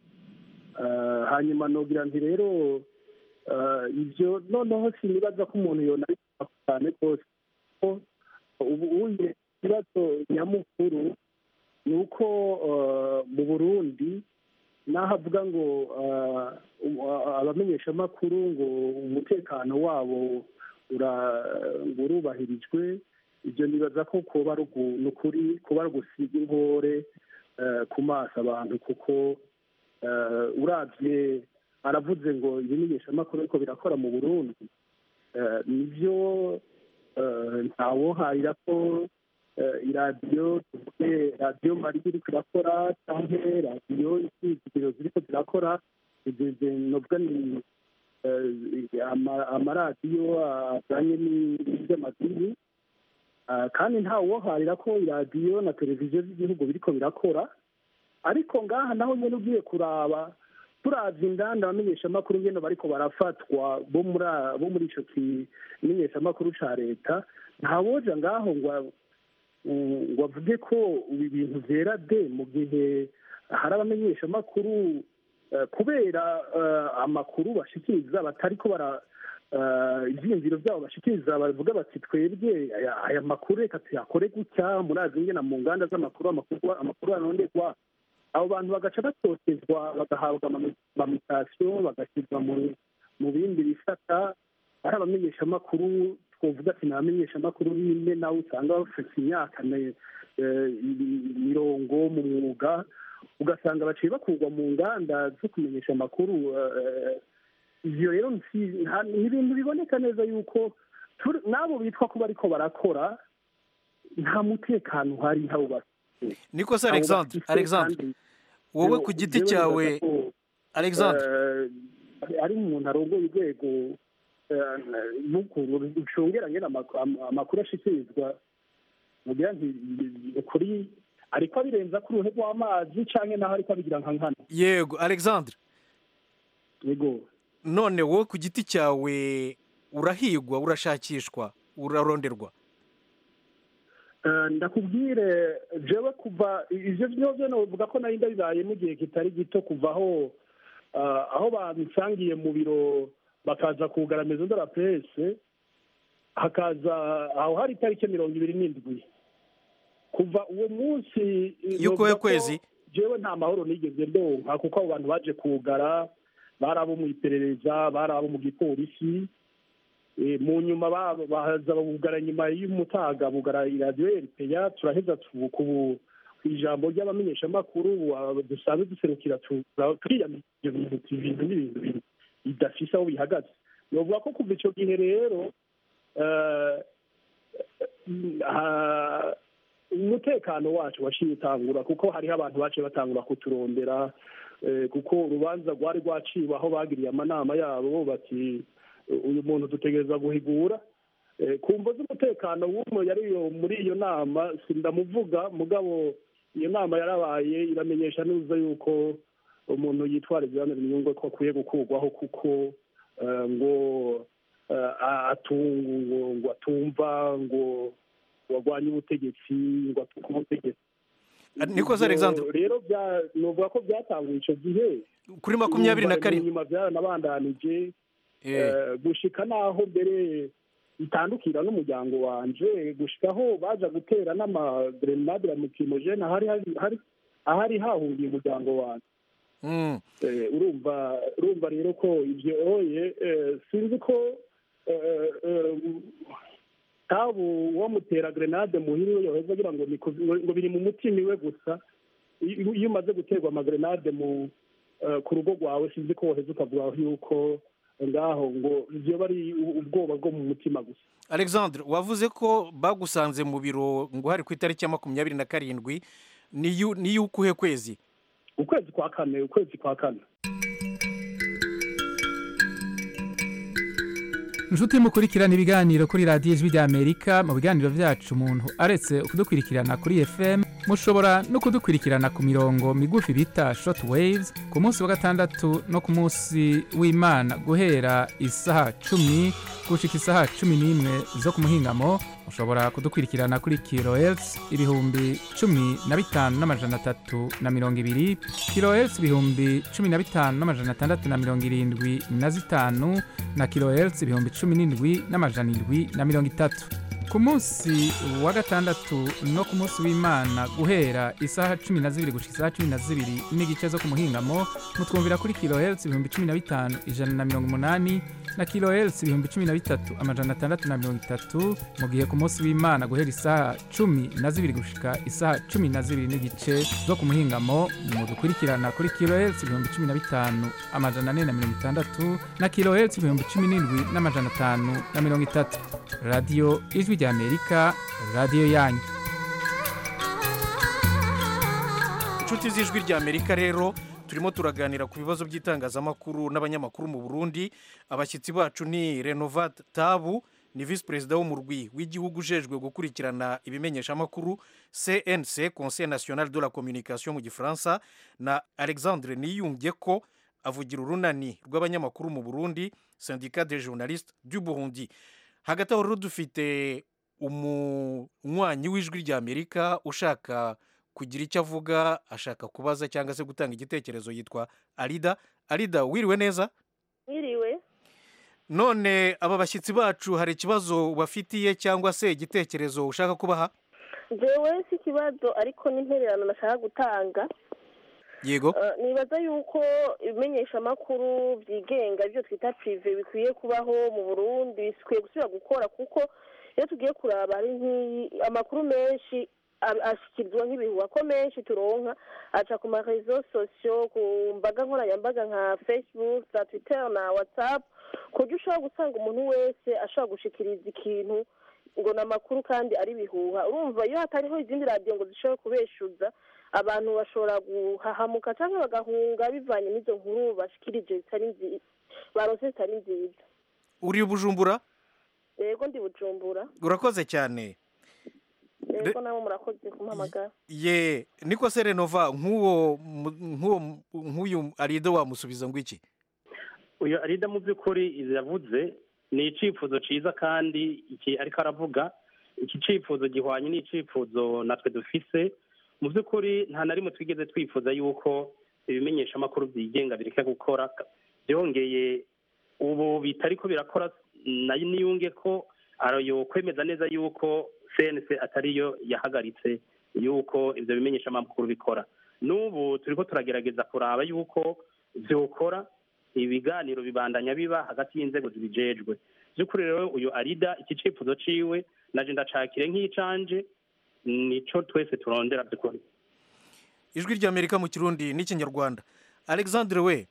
Ah, hanyuma nogira nti rero ah, ibyo noneho sinibaza ko umuntu yonabikora cyane rwose ko ubu uye ikibazo nyamukuru ni uko ah, mu burundi n'aho avuga ngo ah, um- ah, abamenyeshamakuru ngo umutekano wabo ura- ngo urubahirijwe ibyo nibaza ko kuba ari ugu- ni ukuri kuba ari ugusiga inkore eh, ku maso abantu kuko eh, uravye aravuze ngo ibimenyeshamakuru ariko birakora mu burundi Eh, nibyo eh, ntawoharira ko eh, iradiyo tuvuge radiyo mariya iriko irakora canke radiyo izigiro ziriko zirakora ibyo ibyo novuga ni eh, ama- amaradiyo ajanye n'ivy'amadini Ah, kandi ntawoharira ko iradiyo na televiziyo z'igihugu biriko birakora ariko ngaha naho nyene ugiye kuraba turavye indanda abamenyeshamakuru ngene bariko barafatwa bo muri a- bo muri ico kimenyeshamakuru ca leta ntawoja ngaho ngo a- mm, ngo avuge ko ibi bintu vyera de mu gihe hari abamenyeshamakuru eh, kubera eh, amakuru bashikiriza batariko bara eh, ivyiyumviro vyabo bashikiriza bavuga bati twebwe aya- aya makuru reka tuyakore gutya murazi ngena mu nganda z'amakuru amakuru amakuru aronderwa abo bantu bagaca batotezwa bagahabwa ama- amamitasiyo bagashyirwa mu mu bindi bisata ari abamenyeshamakuru twavuga ati ni abamenyeshamakuru bine nawe usanga bafite imyaka ne- eh, mirongo mu mwuga ugasanga baciye bakurwa mu nganda zo kumenyesha amakuru eh, ivyo rero nsi- nta- ni ibintu biboneka neza yuko turi- n'abo bitwa ko bariko barakora nta mutekano uhari ntabo bafite niko se Abo alexandre bafise alexandre kandi wowe rero ku giti jewe cyawe nibaza ko, alexandre eh, ari umuntu arongoye urwego eh, n'ukuntu rucungeranye n'amak- am- amakuru ashikirizwa mugira nti ukuri ariko abirenza ku ruhe rw'amazi canke naho ariko abigira nka nkana yego alexandre yego none wowe ku giti cyawe urahigwa urashakishwa uraronderwa Eh, ndakubwire jewe kuva ivyo vyovyo novuga ko nari ndabibaye mu gihe kitari gito kuva aho eh, aho bansangiye mu biro bakaza kugara maison de la presse hakaza aho hari itariki mirongo ibiri n'indwi kuva uwo munsi eh, Y'ukuhe novuga ko kwezi? jewe nta mahoro nigeze ndonka kuko abo bantu baje kugara bari abo mu iperereza bari abo mu gipolisi Eh, mu nyuma ba- baza bugara nyuma y'umutaga bugara iradiyo eripeya turaheza tu- ku ku ijambo ry'abamenyeshamakuru ah, dusanzwe duserukira tu- turiyamira ibyo bintu ibintu n'ibintu bintu bidafise aho bihagaze novuga ko kuva ico gihe rero eh, ah, umutekano wacu waciye utangura kuko hariho abantu baciye batangura kuturondera eh, kuko urubanza rwari rwaciwe aho bagiriye amanama yabo bati uyu muntu dutegereza guhigura Eh, ku mvo z'umutekano w'umwe yari iyo muri iyo nama sindamuvuga mugabo iyo nama yarabaye iramenyesha neza yuko umuntu yitwara ibyane inyungu ko akwiye gukurwaho kuko eh, ngo eh, atungu ngo- ngo atumva ngo warwanye ubutegetsi ngo atuke ubutegetsi niko se alexandre Ibyo rero bya- novuga ko byatanguye icyo gihe kuri makumyabiri na karindwi nyuma byaranabandanije eh, gushika naho mbere bitandukira n'umuryango wanje gushikaho baja gutera n'amagrenade ya mukimojene ahari hari- hari- ahari hahungiye umuryango wanje Mm. Eh, urumva urumva rero ko ibyo oye eh, sinzi ko eh, eh, tabu wamutera grenade muhira iyo yoheza agira ngo ni ku- ngo- ngo biri mu mutima iwe gusa iyo iyo umaze guterwa amagrenade mu eh, ku rugo rwawe sinzi ko woheza ukavuga yuko ngaho ngo byoba ari u- ubwoba bwo mu mutima gusa alexandre wavuze ko bagusanze mu biro ngo hari ku itariki ya makumyabiri na karindwi ni yu- ni y'ukuhe kwezi ukwezi kwa kane ukwezi kwa kane inshuti mukurikirana ibiganiro kuri radiyo ijwi ry'amerika mu biganiro byacu umuntu aretse kudukurikirana kuri fm mushobora no kudukurikirana ku mirongo migufi bita short waves ku munsi wa gatandatu no ku munsi w'imana guhera isaha cumi gushika isaha cumi n'imwe zo ku muhingamo mushobora kudukurikirana kuri kilohertz ibihumbi cumi na bitanu n'amajana atatu na mirongo ibiri kilohertz ibihumbi cumi na bitanu n'amajana atandatu na mirongo irindwi na zitanu na kilohertz ibihumbi cumi n'indwi n'amajana indwi na mirongo itatu ku munsi wa gatandatu no ku munsi w'imana guhera isaha cumi na zibiri gushika isaha cumi na zibiri n'igice zo ku muhingamo mutwumvira kuri kilohertz ibihumbi cumi na bitanu ijana na mirongo umunani na kilohertz ibihumbi cumi na bitatu amajana atandatu na mirongo itatu mu gihe ku munsi w'imana guhera isaha cumi na zibiri gushika isaha cumi na zibiri n'igice zo ku muhingamo mudukurikirana kuri kilohertz ibihumbi cumi na bitanu amajana ane na mirongo itandatu na kilohertz ibihumbi cumi n'indwi n'amajana atanu na mirongo itatu radiyo ijwi ry'amerika radiyo yanyu inshuti z'ijwi ry'amerika rero turimo turaganira ku bibazo by'itangazamakuru n'abanyamakuru mu burundi abashyitsi bacu ni renovat tabu ni visi perezida w'umurwi w'igihugu ujejwe gukurikirana ibimenyeshamakuru cnc conseil national de la communication mu gifaransa na alexandre niyunge ko avugira urunani rw'abanyamakuru mu burundi syndicat des journalistes du burundi hagati aho rero dufite umunywanyi w'ijwi ry'amerika ushaka kugira icyo avuga ashaka kubaza cyangwa se gutanga igitekerezo yitwa arida arida wiriwe neza Mwiriwe none aba bashyitsi bacu hari ikibazo bafitiye cyangwa se igitekerezo ushaka kubaha jewe si ikibazo ariko n'intererano nashaka gutanga yego Eh, nibaza yuko ibimenyeshamakuru byigenga ibyo twita prive bikwiye kubaho mu burundi bikwiye gusubira gukora kuko iyo tugiye kuraba ari nk'iyi amakuru menshi a- ashyikirizwa nk'ibihuha ko menshi turonka aca ku marezo sosiyo ku mbaga nkoranyambaga nka facebook za twitter na whatsapp ku buryo ushobora gusanga umuntu wese ashobora gushikiriza ikintu ngo ni amakuru kandi ari bihuha urumva iyo hatariho izindi radiyo ngo zishobore kubeshuza abantu bashobora guhahamuka cyangwa bagahunga bivanye n'izo nkuru bashikirije zitari nziza baronse zitari nziza uri bujumbura yego ndi bujumbura urakoze cyane yego nabo murakoze kumpamagara ye niko se renova nk'uwo mu- nk'uwo mu- nk'uyu arida wamusubiza ngo iki uyu arida mu by'ukuri izi yavuze ni icyifuzo cyiza kandi iki ariko aravuga iki cyifuzo gihwanye n'icyifuzo natwe dufise mu by'ukuri nta na rimwe twigeze twifuza yuko ibimenyeshamakuru byigenga bireka gukora byongeye ubu bitari ko birakora nayo niyunge ko arayo kwemeza neza yuko cnc atariyo yahagaritse yuko ibyo bimenyeshamakuru bikora n'ubu turi ko turagerageza kuraba yuko byokora ibiganiro bibandanya biba hagati y'inzego zibijejwe by'ukuri rero uyu arida iki cyifuzo ciwe naje ndacakire nk'icanje nico twese turondera by'ukuri ijwi ry'amerika mu kirundi n'ikinyarwanda alexandre we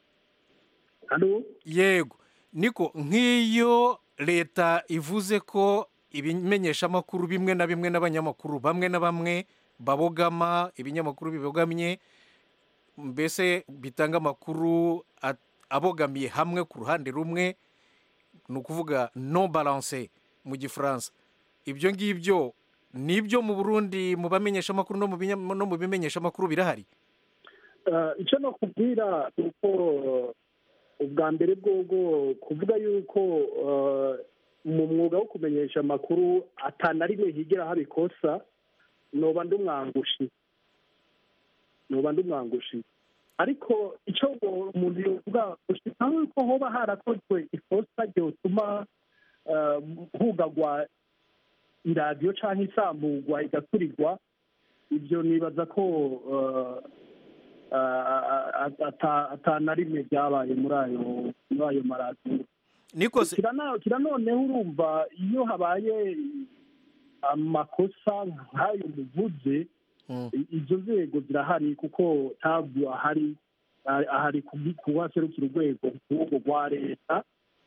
yego niko nk'iyo leta ivuze ko ibimenyeshamakuru bimwe na bimwe n'abanyamakuru bamwe na bamwe babogama ibinyamakuru bibogamye mbese bitanga amakuru at- abogamiye hamwe ku ruhande rumwe ni ukuvuga non balance mu gifaransa ibyo ngibyo nibyo mu burundi mu bamenyeshamakuru no mu binya- no mu bimenyeshamakuru birahari Eh, icyo no kubwira ni uko ubwa mbere bwobwo kuvuga yuko eh, mu mwuga wo kumenyesha amakuru atana rimwe higera haba ikosa noba ndumwangushi noba ndumwangushi ariko icyo ngo umuntu yovuga gushika yuko hoba harakozwe ikosa ryotuma eh, hugagwa iradiyo cyangwa isamburwa igaturirwa ibyo nibaza ko eh, atana rimwe byabaye muri ayo muri ayo maradiyo nikose kira noneho urumva iyo habaye amakosa nk'ayo muvuze izo nzego zirahari kuko ntabwo ahari ahari kuhaserukira urwego nk'urwo rwa leta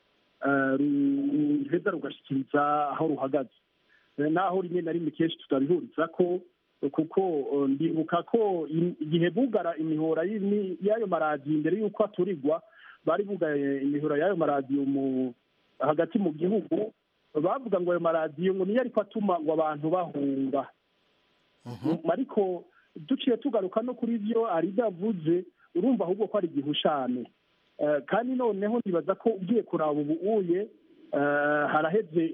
ruheza rugashyikiriza aho ruhagaze naho rimwe na rimwe kenshi tutabihuriza ko kuko ndibuka ko igihe bugara imihora y'ayo maradiyo mbere y'uko aturirwa bari bugaye imihora y'ayo maradiyo hagati mu gihugu bavuga ngo ayo maradiyo ngo niyo ariko atuma ngo abantu bahunga ariko duciye tugaruka no kuri byo aribyo yavuze urumva ahubwo ko ari igihushane kandi noneho nibaza ko ugiye kuraba ubu uye haraheze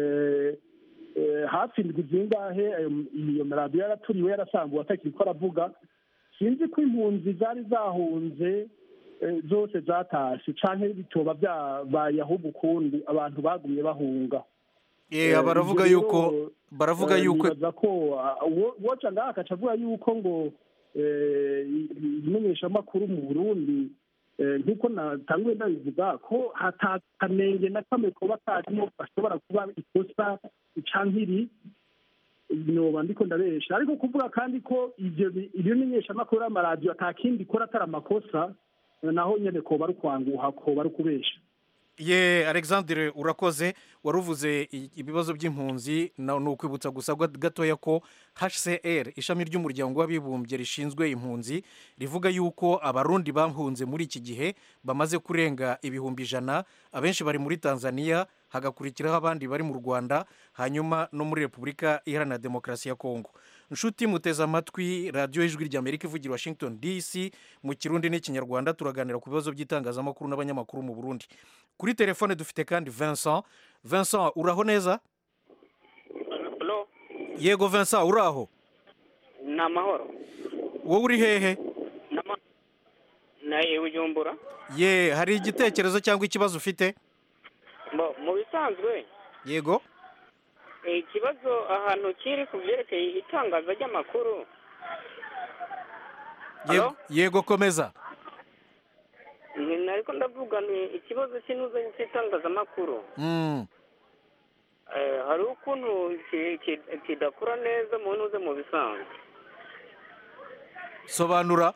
hafi indwi zingahe iyo maradiyo yaraturiwe yarasanguwe atakiri ko aravuga sinzi ko impunzi zari zahunze zose zatashe cyangwa bitoba byabaye ahubwo ukundi abantu bagumye bahunga baravuga yuko baravuga yuko ko woca ngaha akaca avuga yuko ngo imenyeshamakuru mu burundi nk'uko natanguye ndabivuga ko hatakanenge na kamwe kuba karimo gashobora kuba ikosa icankiri noba ndiko ndabesha ariko kuvuga kandi ko ivyo bimenyeshamakuru y'amaradiyo atakindi ikora atari amakosa naho nyene koba ari ukwanguha koba ari ukubesha ye alexandre urakoze wari uvuze ibibazo by'impunzi ni ukwibutsa gusa gatoya ko hcr ishami ry'umuryango w'abibumbye rishinzwe impunzi rivuga yuko abarundi bahunze muri iki gihe bamaze kurenga ibihumbi ijana abenshi bari muri tanzania hagakurikiraho abandi bari mu rwanda hanyuma no muri repubulika iharanira demokarasi ya kongo nshuti muteze amatwi radiyo y'ijwi ry'amerika ivugira washington dc mu kirundi n'ikinyarwanda turaganira ku bibazo by'itangazamakuru n'abanyamakuru mu burundi kuri telefone dufite kandi vincent vincent uraho neza yego vincent uraho ni amahoro wowe uri hehe na bujumbura ye hari igitekerezo cyangwa ikibazo ufite mu bisanzwe yego ikibazo ahantu kiri ku byerekeye itangaza ry'amakuru yego komeza ariko ndavuga ni ikibazo cy'inuze cy'itangazamakuru hari ukuntu kidakora neza mu ntuze mu bisanzwe sobanura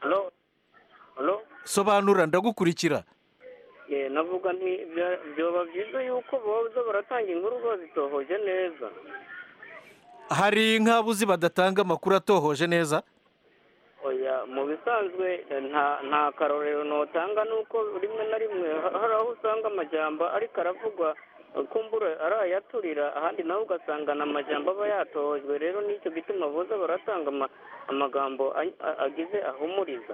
sobanura ndagukurikira navuga nti byoba byiza yuko boza baratanga inkuru bazitohoje neza hari nk'abuzi badatanga amakuru atohoje neza oya mu bisanzwe nta karorero notanga nuko rimwe na rimwe hari aho usanga amajyamba ariko aravugwa kumbura ari ayaturira ahandi nawe ugasanga ni amajyamba aba yatojwe rero nicyo gituma boza baratanga amagambo agize ahumuriza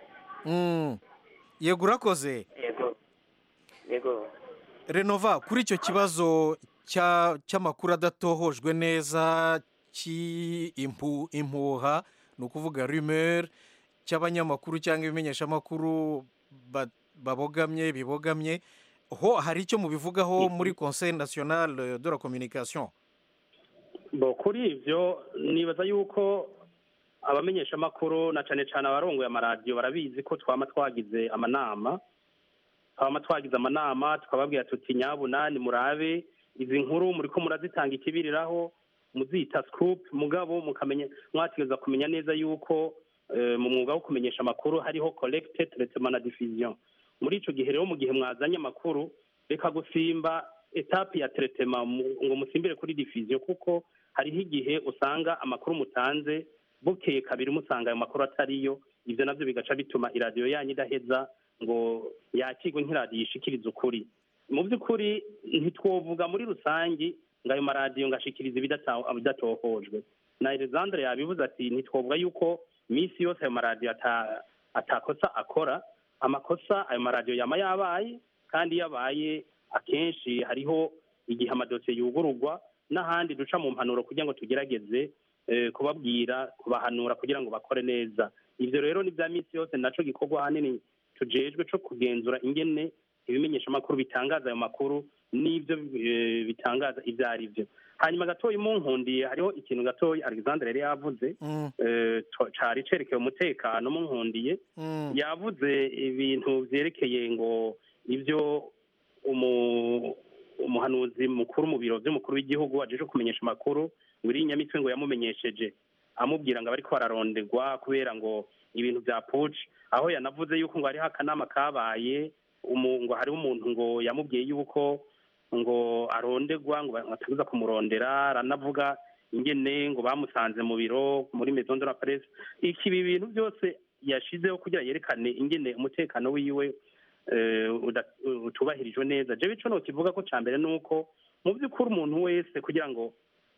yego urakoze yego yego renova kuri icyo kibazo cy'amakuru adatohojwe neza cy'impuha ni ukuvuga rumeri cy'abanyamakuru cyangwa ibimenyeshamakuru babogamye bibogamye ho hari icyo mubivugaho muri conseil national de la communication kuri ibyo nibaza yuko abamenyeshamakuru na cyane cyane abarongoye amaradiyo barabizi ko twaba twagize amanama twaba twagize amanama tukababwira tuti nyabunani murabe izi nkuru muri ko murazitanga ikibiriraho muzita scoop mugabo mukamenya mwategereza kumenya neza yuko mu mwuga wo kumenyesha amakuru hariho collecte traitement na diffusion muri icyo gihe rero mu gihe mwazanye amakuru reka gusimba etape ya traitement ngo musimbire kuri diffusion kuko hariho igihe usanga amakuru mutanze bukeye kabiri musanga ayo makuru atariyo ibyo nabyo bigaca bituma iradiyo yanyu idaheza ngo yakirwe nk'iradiyo ishikiriza ukuri mu by'ukuri ntitwovuga muri rusange ngo ayo maradiyo ngo ashikirize ibidatohojwe na alexandre yabivuze ati ntitwovuga yuko iminsi yose ayo maradiyo atakosa akora amakosa ayo maradiyo yaba yabaye kandi yabaye akenshi hariho igihe amadosiye yugururwa n'ahandi duca mu mpanuro kugira ngo tugerageze kubabwira kubahanura kugira ngo bakore neza ibyo rero ni bya minsi yose nacyo gikorwa ahanini tujejwe cyo kugenzura ingene ibimenyeshamakuru bitangaza ayo makuru n'ibyo bitangaza ibyo ari byo hanyuma gatoya munkundiye hariho ikintu gatoya alexandre yari yavuze eh, to- cari cerekeye umutekano munkundiye yavuze ibintu vyerekeye ngo ibyo umu- umuhanuzi mukuru mu biro vy'umukuru w'igihugu ajeje kumenyesha amakuru wiri nyamitwe ngo yamumenyesheje amubwira ngo abariko bararondegwa kubera ngo ibintu vya puci aho yanavuze yuko ngo hariho akanama kabaye umu- ngo hariho umuntu ngo yamubwiye yuko ngo arondegwa ngo batabuza kumurondera aranavuga ingene ngo bamusanze mu biro muri maison de la presse iki ibi bintu byose yashizeho kugira yerekane ingene umutekano wiwe eh, uda- utubahirijwe neza jewe ico nokivuga ko ca mbere nuko mu by'ukuri umuntu wese kugira ngo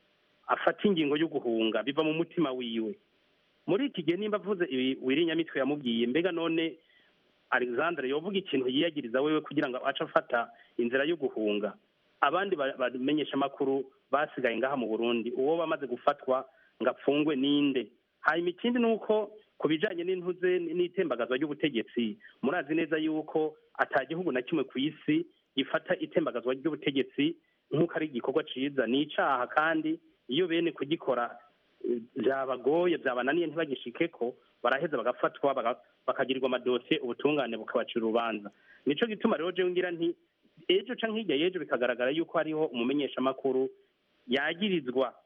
afate ingingo yo guhunga biva mu mutima wiwe muri iki gihe nimba avuze ibi wirinyamitwe yamubwiye mbega none alexandre yovuga ikintu yiyagiriza wewe kugira ngo ace afata inzira yo guhunga abandi ba- bamenyesha amakuru basigaye ngaha mu burundi uwo bamaze gufatwa ngo apfungwe ninde hanyuma ikindi ni uko ku bijanye n'intuze n'itembagazwa ry'ubutegetsi murazi neza yuko ata gihugu na kimwe ku isi gifata itembagazwa ry'ubutegetsi nk'uko ari igikorwa ciza ni icaha kandi iyo bene kugikora eh, vyabagoye vyabananiye ntibagishikeko baraheza bagafatwa baga- bakagirirwa amadosiye ubutungane bukabacira urubanza nico gituma rero jewe ngira nti ejo canke hirya y'ejo bikagaragara yuko hariho umumenyeshamakuru yagirizwa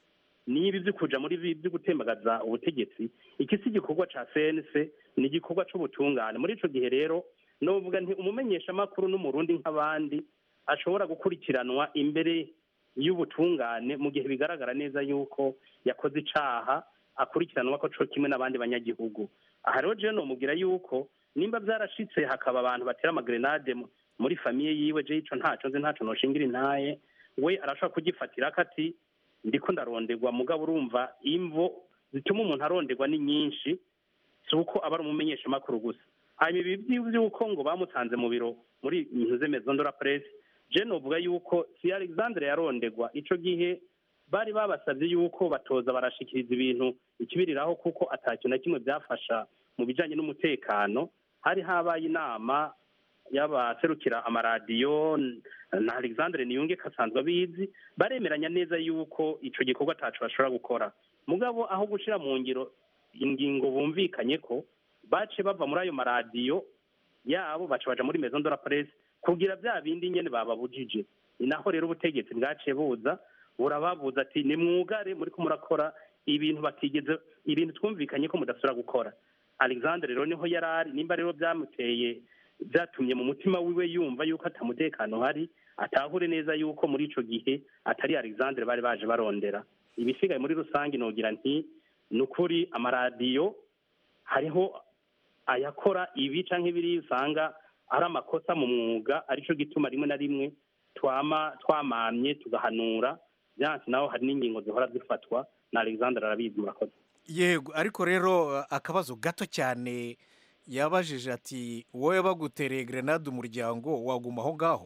niba ibyo kuja muri ibi byo gutembagaza ubutegetsi iki si igikorwa ca cnc ni igikorwa c'ubutungane muri ico gihe rero novuga nti umumenyeshamakuru n'umurundi nk'abandi ashobora gukurikiranwa imbere y'ubutungane mu gihe bigaragara neza yuko yakoze icaha akurikiranwa ko co kimwe n'abandi banyagihugu aha rero jewe nomubwira yuko nimba vyarashitse hakaba abantu batera amagrenade mu- muri famiye yiwe je ico ntaco nzi ntaco noshingira intaye we arashobora kugifatira akati ndiko ndaronderwa mugabo urumva imvo zituma umuntu aronderwa ni nyinshi si uko aba ari umumenyeshamakuru gusa hanyuma ibi by'uko ngo bamusanze mu biro muri ntuze maison de la presse je novuga yuko si alexandre yarondegwa ico gihe bari babasabye yuko batoza barashikiriza ibintu ikibiriraho kuko atakintu na kimwe byafasha mu bijanye n'umutekano hari habaye inama y'abaserukira amaradiyo na alexandre niyunge kasanzwe abizi baremeranya neza yuko ico gikorwa ataco bashobora gukora mugabo aho gushira mu ngiro ingingo bumvikanye ko bace bava muri ayo maradiyo yabo baca baja muri maison de la presse kugira bya bindi nyene bababujije ni naho rero ubutegetsi bwaciye buza burababuza ati nimwugare muriko murakora ibintu batigeze ibintu twumvikanye ko mudasubira gukora alexandre rero niho yari ari nimba rero byamuteye byatumye mu mutima wiwe yumva yuko atamutekano hari atahure neza yuko muri ico gihe atari alexandre bari baje barondera ibisigaye muri rusange nogira nti ni ukuri amaradiyo hariho ayakora ibi canke ibiri usanga ari amakosa mu mwuga arico gituma rimwe na rimwe twama twamamye tugahanura byansi naho hari n'ingingo zihora zifatwa na alexandre arabizi murakoze yego ariko rero uh, akabazo gato cyane yabajije ati wowe bagutereye grenade umuryango waguma aho ngaho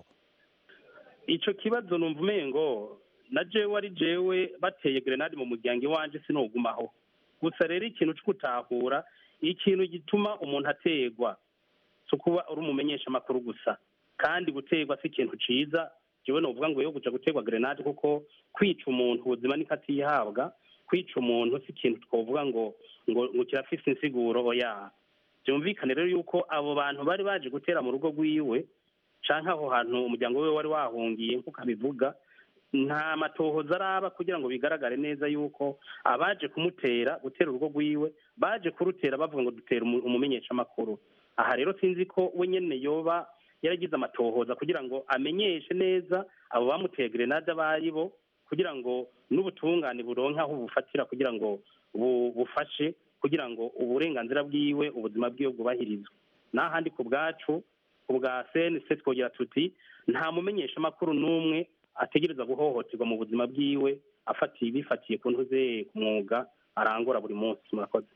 ico kibazo numva umengo na jewe ari jewe bateye grenade mu muryango iwanje sinogumaho gusa rero ikintu co gutahura ikintu gituma umuntu ategwa si ukuba uri umumenyeshamakuru gusa kandi gutegwa si ikintu ciza jewe novuga ngo yo kuja gutegwa grenade kuko kwica umuntu ubuzima niko atihabwa kwica umuntu si ikintu twovuga ngo ngo ngo kirafise insiguro oya byumvikane rero yuko abo bantu bari baje gutera mu rugo rwiwe canke aho hantu umuryango we wari wahungiye nk'uko abivuga nta matohoza araba kugira ngo bigaragare neza yuko abaje kumutera gutera urugo rwiwe baje kurutera bavuga ngo dutera umu- umumenyeshamakuru aha rero sinzi ko we nyene yoba yaragize amatohoza kugira ngo amenyeshe neza abo bamuteye grenade abo ari bo kugira ngo n'ubutungane buronke aho bufatira kugira ngo bu- bufashe kugira ngo uburenganzira bwiwe ubuzima bwiwe bwubahirizwe n'ahandi ku bwacu ku bwa cnc twogira tuti nta mumenyeshamakuru n'umwe ategereza guhohoterwa mu buzima bwiwe afatiye bifatiye ku ntuze ku mwuga arangura buri munsi murakoze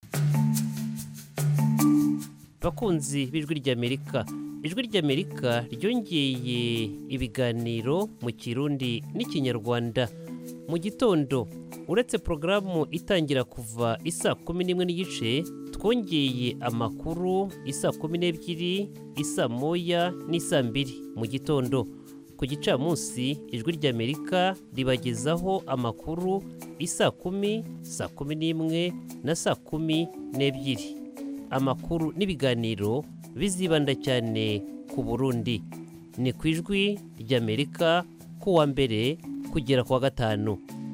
bakunzi b'ijwi ry'amerika ijwi ry'amerika ryongeye ibiganiro mu kirundi n'ikinyarwanda mu gitondo uretse porogaramu itangira kuva isa kumi n'imwe n'igice twongeye amakuru isa kumi n'ebyiri isa moya n'isa mbiri mu gitondo ku gicamunsi ijwi ry'amerika ribagezaho amakuru isaa kumi saa kumi n'imwe na saa kumi n'ebyiri amakuru n'ibiganiro bizibanda cyane ku burundi ni ku ijwi ry'amerika ku wa mbere kugera ku wa gatanu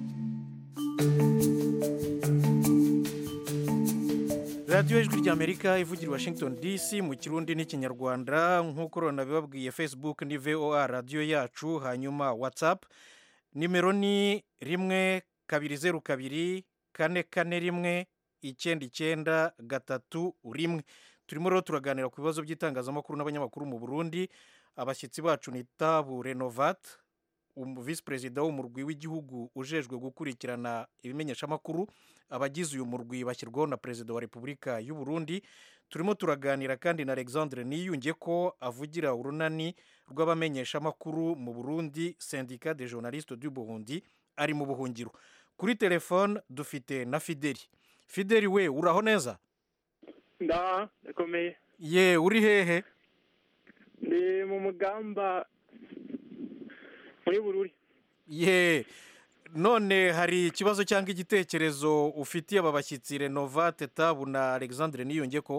radiyo ijwi ry'amerika ivugira i washington dc mu kirundi n'ikinyarwanda nk'uko rona bibabwiye facebook ni voa radiyo yacu hanyuma whatsapp nimero ni rimwe kabiri zeru kabiri kane kane rimwe icyenda icyenda gatatu rimwe turimo rero turaganira ku bibazo by'itangazamakuru n'abanyamakuru mu burundi abashyitsi bacu ni tabu renovat visi perezida w'umurwi w'igihugu ujejwe gukurikirana ibimenyeshamakuru abagize uyu murwi bashyirwaho na perezida wa repubulika y'u Burundi turimo turaganira kandi na alexandre niyunge ko avugira urunani rw'abamenyeshamakuru mu burundi sendika de journaliste du burundi ari mu buhungiro kuri telefone dufite na fideli fideli we uraho neza nda ndakomeye ye uri hehe ndi mu mugamba muri bururi ye none hari ikibazo cyangwa igitekerezo ufitiye aba bashyitsi renovate tabu na alexandre niyunge ko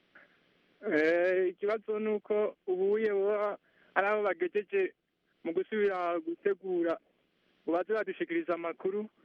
ikibazo ni uko ubuye baba ari abo bagejeje mu gusubira gutegura baze badushikiriza amakuru